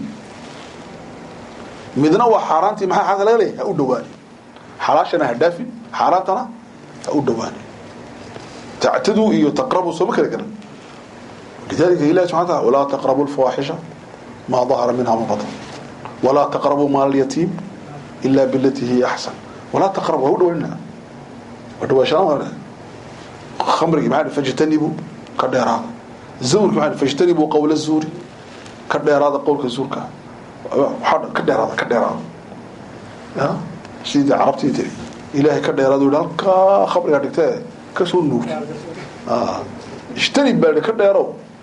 midna waa xaaraantii maxaa xaqa laga leeyahay ha u dhawaani xalaashana ha dhaafin xaaraantana ha u dhawaani tactaduu iyo taqrabuu sooma kala garan lidalika ilahi subxana taala walaa taqrabu lfawaaxisha maa dahara minha ma batan walaa taqrabuu maal alyatiim ila bilatii hiya axsan walaa taqrabu ha u dhawaanina waa dhawaashaan khamrigii maxaa fajtanibuu ka dheeraada zawrki maxaa fajtanibuu qowla zuuri ka dheeraada qowlka zuurka ka dheeraada ka dheeraada ya sidii carabtii tiri ilaahay ka dheeraada u halkaa khamrigaa dhigtee kasoo nuugta ijtanib baa ka dheerow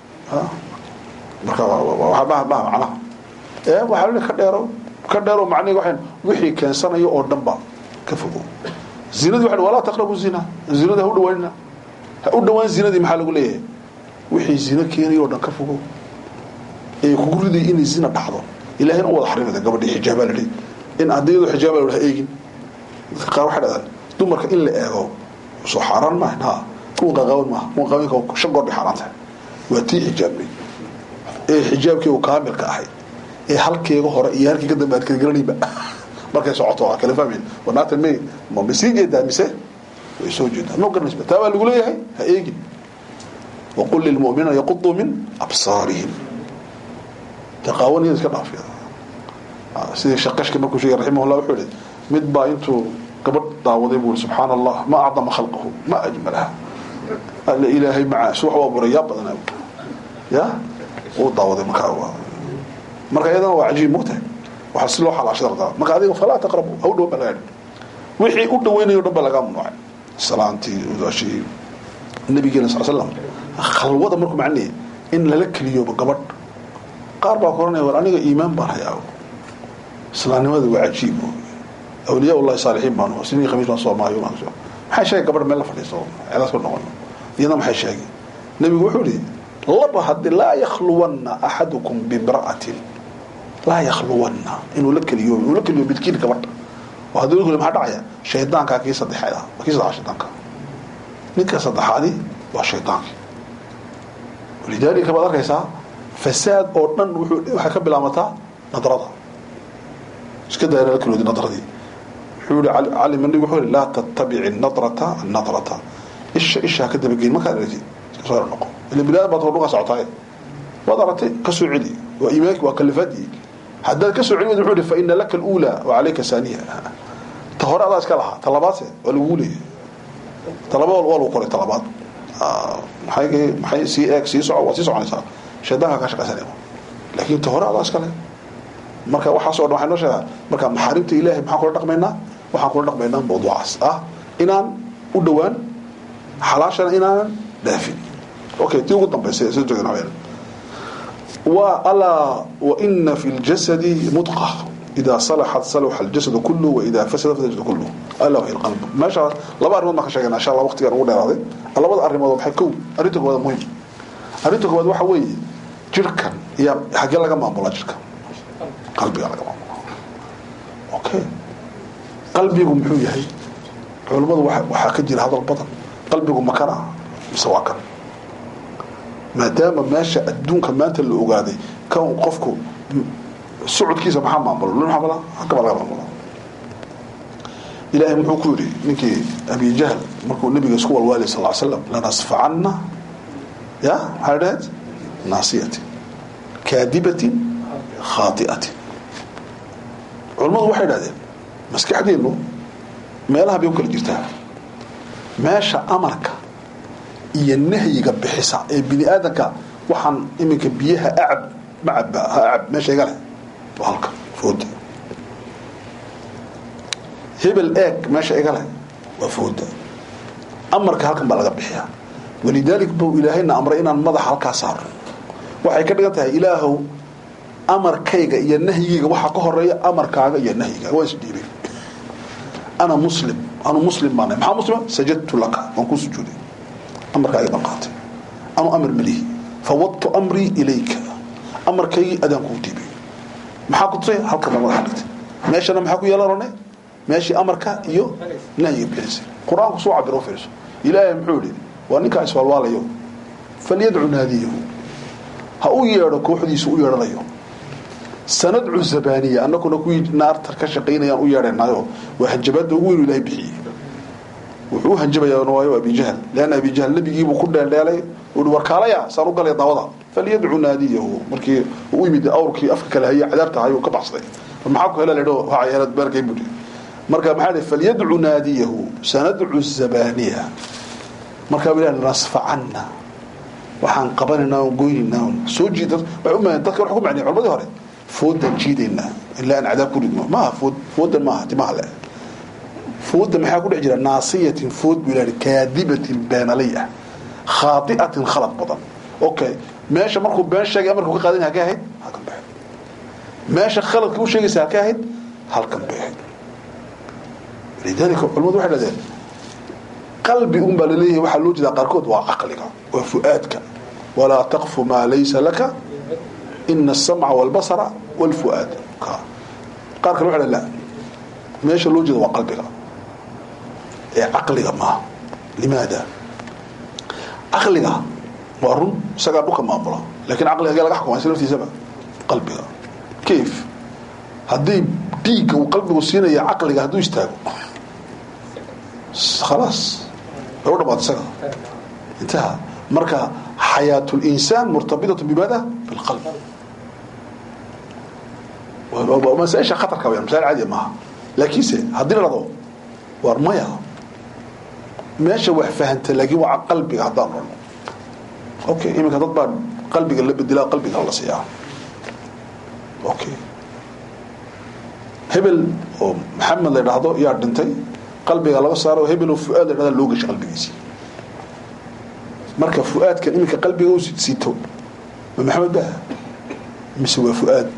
marka maha macnaha ee waxaa la ka dheerow ka dheerow macnihi waxay wixii keensanayo oo dhan ba ka fogow zinadii waxa walaa taqrabu zina zinada ha u dhawaanina ha u dhawaan zinadii maxaa lagu leeyahay wixii zina keenayo oo dhan ka fogow ee kugu riday inay zina dhacdo ilahayna u wada xarimada gabadhii xijaabaa la dhihi in haddii xijaaba la eegin dadka qaar waxay dhadaan dumarka in la eego soo xaaraan maaha ha kuwa qaqaawan maaha kuwa qaawanka shan goor bay xaaraan tahay waa tii xijaabnay ee xijaabkii uu kaamilka ahay ee halkeega hore iyo halkii ka dambe aad kala garanayba markay socoto waa kala fahmayn wanaatan may ma ma sii jeedaa mise way soo jeedaa ma garanaysa taa baa lagu leeyahay ha eegin waqul lilmu'miniina yaquduu min absaarihim taqaawan iska dhaafiya sidii shaqashka markuu sheegay raximahullah wuxuu yihi mid baa intuu gabadh daawaday buu subxaana allah ma acdama khalqahu ma ajmalaha alla ilaahay macaas wax u abuuray yaa badanaa ya uu daawaday markaa marka iyadana waa cajiib mogtahay waxaa si loo xalaashada rabtaa marka adiga falaa taqrabu ha u dhow baa laga wixii u dhaweynayo dhan baa laga mamnuucay salaantii udaashii nabigeena sal slam khalwada markuu macnaya in lala keliyooba gabadh qaar baa koranaya war aniga iimaan baan hayaa islaamnimada waa cajiib awliyaa ullahi saalixiin baan sinii khamiis baan soomaayo maxay sheegay gabadh meel la fadhiisto ceedaas ku noqon iyadana maxay sheegay nabigu wuxuu yihi laba haddi laa yakhluwanna axadukum bimra'atin laa yakhluwanna inuu la keliyo inuu la keliyo midkiin gabadha oo haddii lagu maxaa dhacaya shaydaankaa kii saddexaad ah kii saddexaad shaydaanka ninka saddexaadi waa shaydaankii walidaalika baad arkaysaa fasaad oo dhan wuxuu waxay ka bilaamataa nadrada iska daayana la keliyoodi nadradii wuxuu yihi cali mandhig wuxuu yihi laa tattabici nadrata nadrata isha isha ka dabageyn markaad aragtid iska soo noqo ila bilaad baad dhulka socotaaye waad aragtay ka soo celi waa iimaanki waa kalifaadii haddaad ka soo celi wad wuxuu yihi fa ina laka alula wa calayka saaniya ta hore adaa iska lahaa ta labaadse waa lagu leeyahay ta labaad waa lagu qoray ta labaad maxay maxay sii eeg sii soco waa sii soconaysaa shaydaanka ka shaqaysanaya laakiin ta hore adaa iska leh marka waxaas o dhan waxay noo sheegaa marka maxaarimta ilaahay maxaan kula dhaqmaynaa waxaan kula dhaqmaynaa mawduucaas ah inaan u dhowaan xalaashana inaanan dhaafin okay tii ugu dambaysa sida joogna habeen wa alaa wa ina fi ljasadi mudqa إذا صلحت صلح الجسد كله وإذا فسد فسد الجسد كله ألا وهي القلب ما شاء الله لبا أرمود ما كشجنا إن شاء الله وقت يروح ده هذا لبا أرمود بحكو أريتك هذا مهم أريتك هذا واحد وي jirhkan iyo xaggee laga maamulaa jirhkan qalbiga laga maamulaa okay qalbigu muxuu yahay culammadu waxaa ka jira hadal badan qalbigu makana mise waa kan maadaama meesha adduunka maanta la ogaaday kan qofku socodkiisa maxaa maamula l maamula agaba laga maamula ilaahay muxuu ku yidhi ninkii abi jahl markuu nabiga isku walwaalay sal slam lanasfacanna ya maxaa dhaheed naasiyatin kaadibatin khaati'atin culammadu waxay idhahdeen maskaxdeennu meelaha bay u kala jirtaa meesha amarka iyo nahyiga bixisa ee bini aadanka waxaan iminka biyaha acab macabba ha acab meesha iga leh waa halka fooda hebel eeg meesha iga leh waa fooda amarka halkan baa laga bixiyaa walidaalik buu ilaahayna amray inaan madaxa halkaa saarno waxay ka dhigan tahay ilaahow amarkayga iyo nahyigayga waxaa ka horeeya amarkaaga iyo nahyigaaga waa isdhiibay ana muslim anu muslim baana maxaa muslima sajadtu laka waan kuu sujuuday amarkaaga baan qaatay anu amar malihi fawadtu amrii ilayka amarkaygii adaan kuu dhiibay maxaa ku tusay halkan baa madaxa dhigtay meeshana maxaa ku yeelan rone meeshii amarka iyo nahyiga bixisay qur-aanku soo cabiro fiirso ilaahay muxuu yihi waa ninkaa iswaalwaalayo falyadcu naadiyahu ha u yeedho kooxdiisu u yeedhanayo sanadcu zabaniya anaguna kuwii naartar ka shaqaynayaan u yeedhanayo waa hanjabaada ugu weynu ilahay bixiyey wuxuu u hanjabayaa waayo abijahl leanna abijahl nabigiibuu ku dheeldheelay ui warkaalaya saan u galay daawada falyadcu naadiyahu markii u yimid awrkii afka kale haye cadaabta hayuu ka baxsaday maxaa ku hela ledho waxayeelad beerkay budi marka maxaa dhi falyadcu naadiyahu sanadcu zabaniya markaa bu ilahi nasfacanna waxaan qabanaynaa on goynaynaa soo jiid waxay u mahan dadka wax ku macnay culimadii hore foodan jiidaynaa ilaa aan cadaab ku ridno maaha food foodan maaha timaha le fooda maxaa ku dhex jira naasiyatin food buu ilahi kaadibatin beenalay ah khaati'atin khalad badan okay meesha markuu been sheegay amarku ka qaadan halkay ahayd halkan bay ahayd meesha khaladka u sheegaysa halkay ahayd halkan bay ahayd lidalika culimadu waxay dhahdeen qalbi un baa laleeyahay waxaa loo jeedaa qaarkood waa caqliga waa fu'aadka walaa taqfu maa laysa laka ina asamca walbasara walfu'aad qaar kale waxa la meesha loo jeeda waa qalbiga ee caqliga maaha limaada caqliga waa run isagaa dhulka maamula lakin caqliga agee laga xukuma isla laftiisaba qalbiga kayf haddii dhiigga uu qalbigu siinaya caqliga hadduu istaago khalaas way u dhamaata isaga intaha marka xayaat linsaan murtabitat bimaada bilqalb masaaisha khatarka wayaan masail caadiya maaha laakiinse haddii la dhado waar maya meesha wax fahanta laakiin waa qalbiga haddaan rano okay iminka dad baa qalbiga la bedelaa qalbiga la siiyaa okay hebel oo maxamed la dhahdo yaa dhintay qalbiga laga saaro hebel oo fuaad la dhahda loo gashay qalbigiisii marka fuaadkan iminka qalbiga u sito ma maxamed ba mise waa fuaad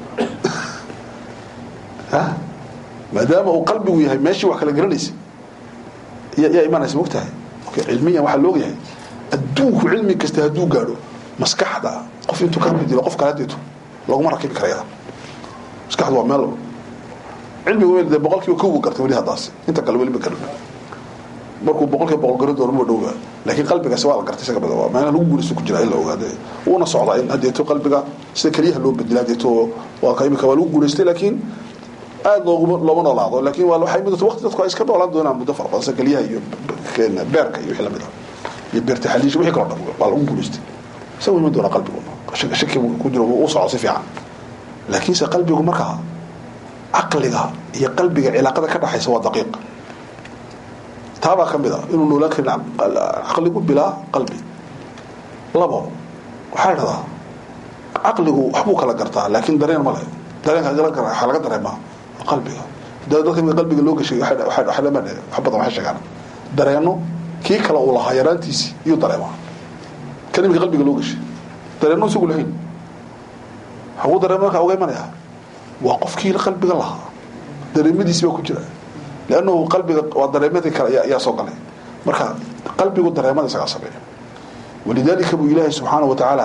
ha maadaama uu qalbigu yahay meeshii wax kala garanaysa yaa imanaysa mogtahay okay cilmiyan waxaa looga yahay adduunku cilmi kasta hadduu gaadho maskaxda qof intuu ka bedelo qof kale hadeeto laguma rakibi karaya maskaxdu waa meel cilmigu de boqol kiiba kow gartay weli haddaas inta kale weli ma garan markuu boqol kiiba boqol garan doono ma dhowga laakiin qalbigaasi waa la gartay isaga badan waa meelaha lagu guulaysto ku jira in la ogaade uuna socdaa in hadeeto qalbiga sida keliyaha loo bedela hadeeto waa ka imika waa lagu guulaystay laakiin aada looguma looma noolaado laakiin waa waxay muddo waqti dadku ay iska noolaan doonaan muddo fara badan sida keliyaha iyo beerka iyo wixii lamid ah iyo beerta xaliisha wixii kaloo dhan waa lagu guulaystay isaga iman doona qalbigu shaki ku jiro u soco si fiican laakiinse qalbigu markaa caqliga iyo qalbiga cilaaqada ka dhaxaysa waa daqiiq taabaa ka mid a inuu noolaan karin caqligu bilaa qalbi labo waxaa dhahdaa caqligu waxbuu kala gartaa laakiin dareen ma leh dareenka waxaa laga dareemaa qalbiga dadka imika qalbiga loo gashay wax badan waxay sheegaan dareeno kii kale uu lahaa yaraantiisii iyuu dareemaa kan imika qalbiga loo gashay dareeno isagu lahayn haguu dareema markaa uga imanaya waa qofkii qalbiga lahaa dareemadiisi baa ku jira lannahu qalbiga waa dareemadii kale yaa soo galay marka qalbigu dareemada isagaa sameeya walidaalika buu ilaahay subxaana wa tacaala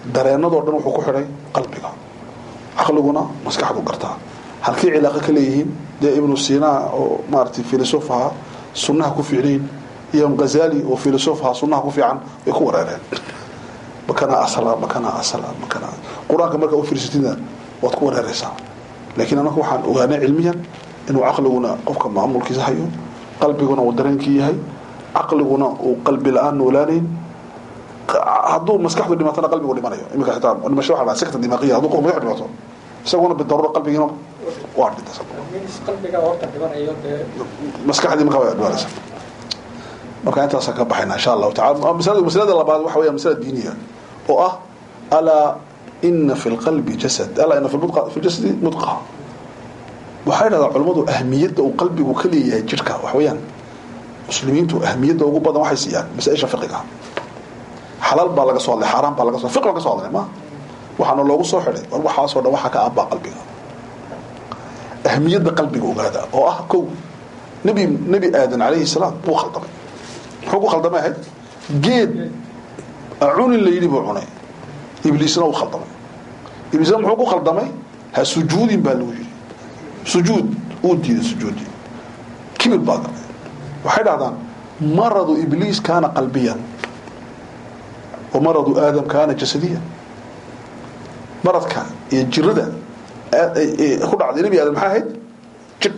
dareenadoo dhan wuxuu ku xidhay qalbiga caqliguna maskaxdu gartaa halkay cilaaqo ka leeyihiin dee ibnu sina oo maaratay filosof ahaa sunnaha ku fiicnayn iyo ghazali oo filosof ahaa sunnaha ku fiican way ku wareereen makana asla makana asla makana qur-aanka markaa u fiirsatidna waad ku wareereysaa laakiin anaka waxaan ogaanay cilmiyan inuu caqliguna qofka maamulkiisa hayo qalbiguna uu dareenkii yahay caqliguna uu qalbi la-aan noolaanayn hadduu maskaxdu dhimatana qalbigu dhimanayo iminka xitaa dhimasho waxa sekta dimaaqiya hadduu qofka maskax dhimato isaguna bidaruura qalbigiina waa dhinta qalbiga horta dhibanayo dee maskaxdii markaa waa dhimanaysa marka intaasaan ka baxayna insha allahu tacala masalada masalada labaad waxa weya masala diiniya oo ah alaa ina fi lqalbi jasad alaa ina fi mudqa fi ljasadi mudqa waxay dhahdaa culimmadu ahmiyadda uu qalbigu ka leeyahay jidhka wax weeyaan muslimiintu ahmiyadda ugu badan waxay siiyaan masaa-isha fiqiga xalaal baa laga soo hadlay xaaraan baa laga so fiqi baa ka so hadlay ma waxaana loogu soo xidhay war waxaasoo dhan waxaa ka aabbaa qalbiga ahmiyadda qalbiga ogaada oo ah kow nebi nebi aadan calayhi salaam wuu khaldamay muxuu ku khaldamay ahayd geed cunin la yidhi buu cunay ibliisna wuu khaldamay ibliisna muxuu ku khaldamay ha sujuudin baa lagu yidhi sujuud uu diiday sujuudi kibir baa galay waxay dhahdaan maradu ibliis kaana qalbiyan wa maradu aadam kaana jasadiyan maradka iyo jirada ku dhacday nebi aadam maxay ahayd jir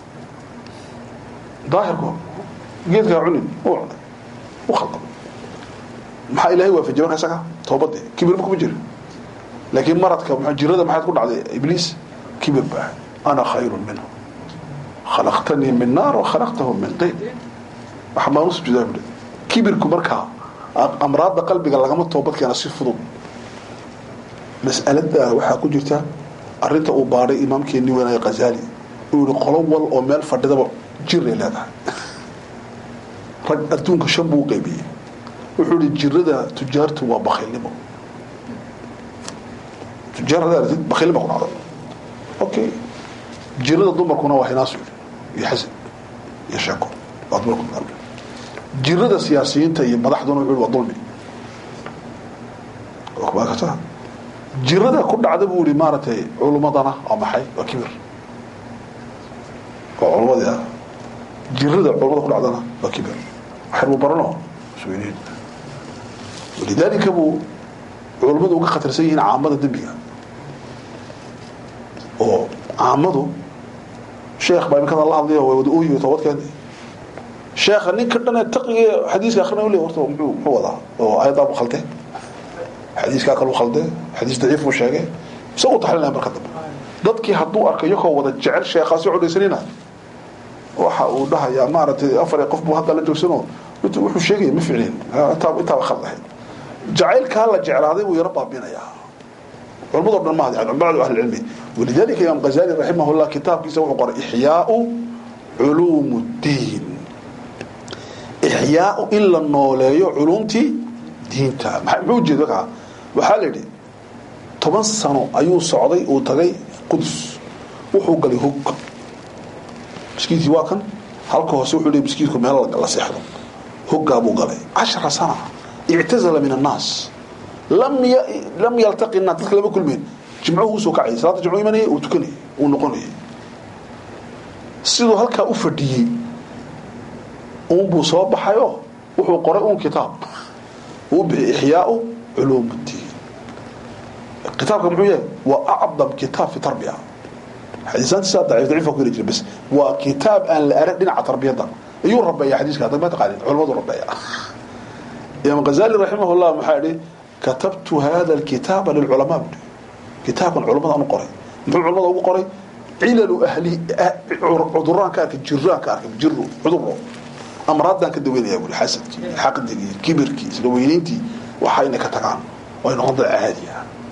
daahirko geedkaa cunin uu cunay u khaldamay maxaa ilaahay waafajiyay marka isaga toobadii kibirba kuma jira laakiin maradka jirada maxaad ku dhacday ibliis kibir baa ana khayru minhu khalaqtanii min naar wa khalaqtahu min tin waxa maan usujuudaa buhi kibirku markaa amraadda qalbiga lagama toobad keena si fudud mas'alada waxaa ku jirta arinta uu baadhay imaamkeenii weynaaya khazali uu yihi qolo wal oo meel fadhidaba jiray leedahay rag adduunka shan buu qaybiyey wuxuu yihi jirada tujaartu waa bakhiilnimo tujaar haddaa aragtid bakhiilnimo ku dhacdo okay jirada dumarkuna waa hinaasu iyo xasan iyo sheeko waa dumarku jirada siyaasiyiinta iyo madaxduna wuxuu waa dulmi kata jirada ku dhacda buu yihi maaragtay culummadana waa maxay waa kibir waa culummadii ah jirada culummada ku dhacdana waa kibir waxyar buu barano isweyneyn walidaalika buu culummadu uga khatarsan yihiin caamada dembiga oo caamadu sheekh baa imikada la hadlayo way wada ooyi toobadkeeni sheekha ninka dhan ee taqiga xadiiska akhrina u le horta muxuu muxuu wadaa oo ayadaa bu khalde xadiiskaa kalu khalde xadiis daciif buu sheegay isagu taxlinaya marka dambe dadkii hadduu arka iyakoo wada jecel sheekhaasi codhaysanina waxa uu dhahayaa maaragtay afar qof buu hadda la joogsano wuxuu sheegaya ma ficlin intaaba khald ahayd jacaylkaa la jeclaaday buu yaro baabinayaa culamado dhan mahad bacdu ahli cilmi walidalika imaam ghazali raximah llah kitaabkiisa wuxuu qoray ixyaau culuum ddiin ixyaau in la nooleeyo culumtii diinta muxuu ujeeda kaa waxaa la yidhi toban sano ayuu socday uu tagay qudus wuxuu galay hog miskiidkii waa kan halka hoose wuxuu leey miskiidku meel la seexdo hoggaa buu galay cashara sana ictazala min annaas lam lam yaltaqi naas dadka lama kulmeen jimcuhu usoo kacayay salaada jimcu imanayay uu tukanayay uu noqonayay siduu halkaa u fadhiyey uunbuu soo baxayo wuxuu qoray uun kitaab uu bixiyay ixyaau culuum ddiin kitaabka muxuu yahay waa acdam kitaab fi tarbiya xadiisaantiisa daciif daciif ku heli jira bas waa kitaab aan la arag dhinaca tarbiyadda ayuu rabeeya xadiiska hadda ma taqaanin culamadu rabeeya imaam ghazali raximah llah maxaa yihi katabtu hada alkitaaba lilculamaa bui kitaabkan culamada aan u qoray muxuu culamada ugu qoray cilalu ahli cuduraan ka arkay jiraan ka arkay jiro cuduro amraadaan ka daweynaya bui xasadkii xaqdigii kibirkii isla weynayntii waxa inay ka tagaan oo ay noqon dad caadiya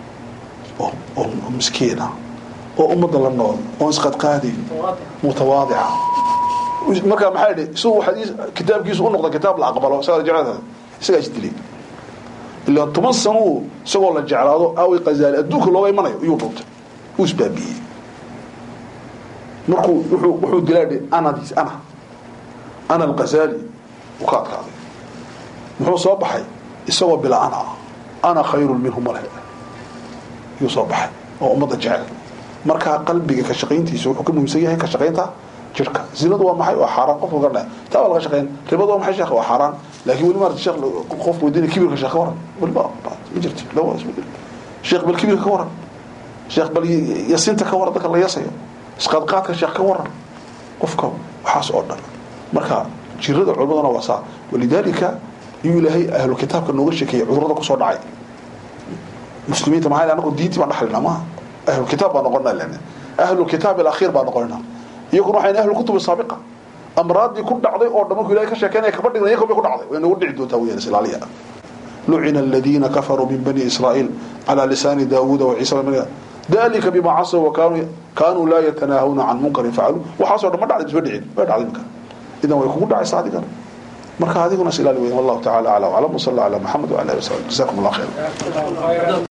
oo miskiina oo ummadda la nool oon isqadqaadayn mutawaadica markaa maxaa yidhi isagoo xadiis kitaabkiisu u noqda kitaab la aqbalo isagaa jeclaada isagaa isdilay ilaa toban sanuu isagoo la jeclaado aaway qazaali adduunka looga imanayo iyuu dhuntay uu isbaabiyey markuu wuxuu wuxuu dilaadhi anadiis ana ana alqazaali uu ka adkaaday muxuu soo baxay isagoo bila ana ah ana khayrun minhu male yuu soo baxay oo ummadda jecel markaa qalbiga ka shaqayntiisa wuxuu ka muhiimsan yahay ka shaqaynta jirka zinadu waa maxay waa xaaraan qofka ka dhahay taa waa laga shaqayn ribadu waa maxay sheekh waa xaaraan laakiin weli maarata sheekh qof weydiinaya kibirka sheekh ka waran weli ma ma jirto lawa isbedel sheekh bal kibirka ka waran sheekh bal yasinta ka waran dadka la yasayo isqaadqaadka sheekh ka waran qofka waxaas oo dhan marka jirada culimaduna waa saa walidaalika iyuu ilaahay ahlu kitaabka nooga sheekeeyey cudurada kusoo dhacay muslimiinta maxaa anagu diintii baan dhaxlinaa maaha ahlu kitaab baan noqonaa lena ahlu kitaab alakhiir baan noqonaa iyaguna waxayna ahlu kutubi saabiqa amraadii ku dhacday oo dhan markuu ilahay ka sheekeynaya kaba dhigna iyago bay ku dhacday way nagu dhici doontaa weyaan islaaliya lucina aladiina kafaruu min bani israa'iil calaa lisaani daawuuda wa ciisa bn dalika bima casaw wa kaanuu kaanuu laa yatanaahawna can munkarin facaluu waxaasoo dhan ma dhacday isma dhicin way dhacday minka idan way kugu dhacaysa adigana marka adiguna is ilaali weyan wallahu tacala aclam aclam wasala ala maxamed wala ali wasabi jazakum allah khayr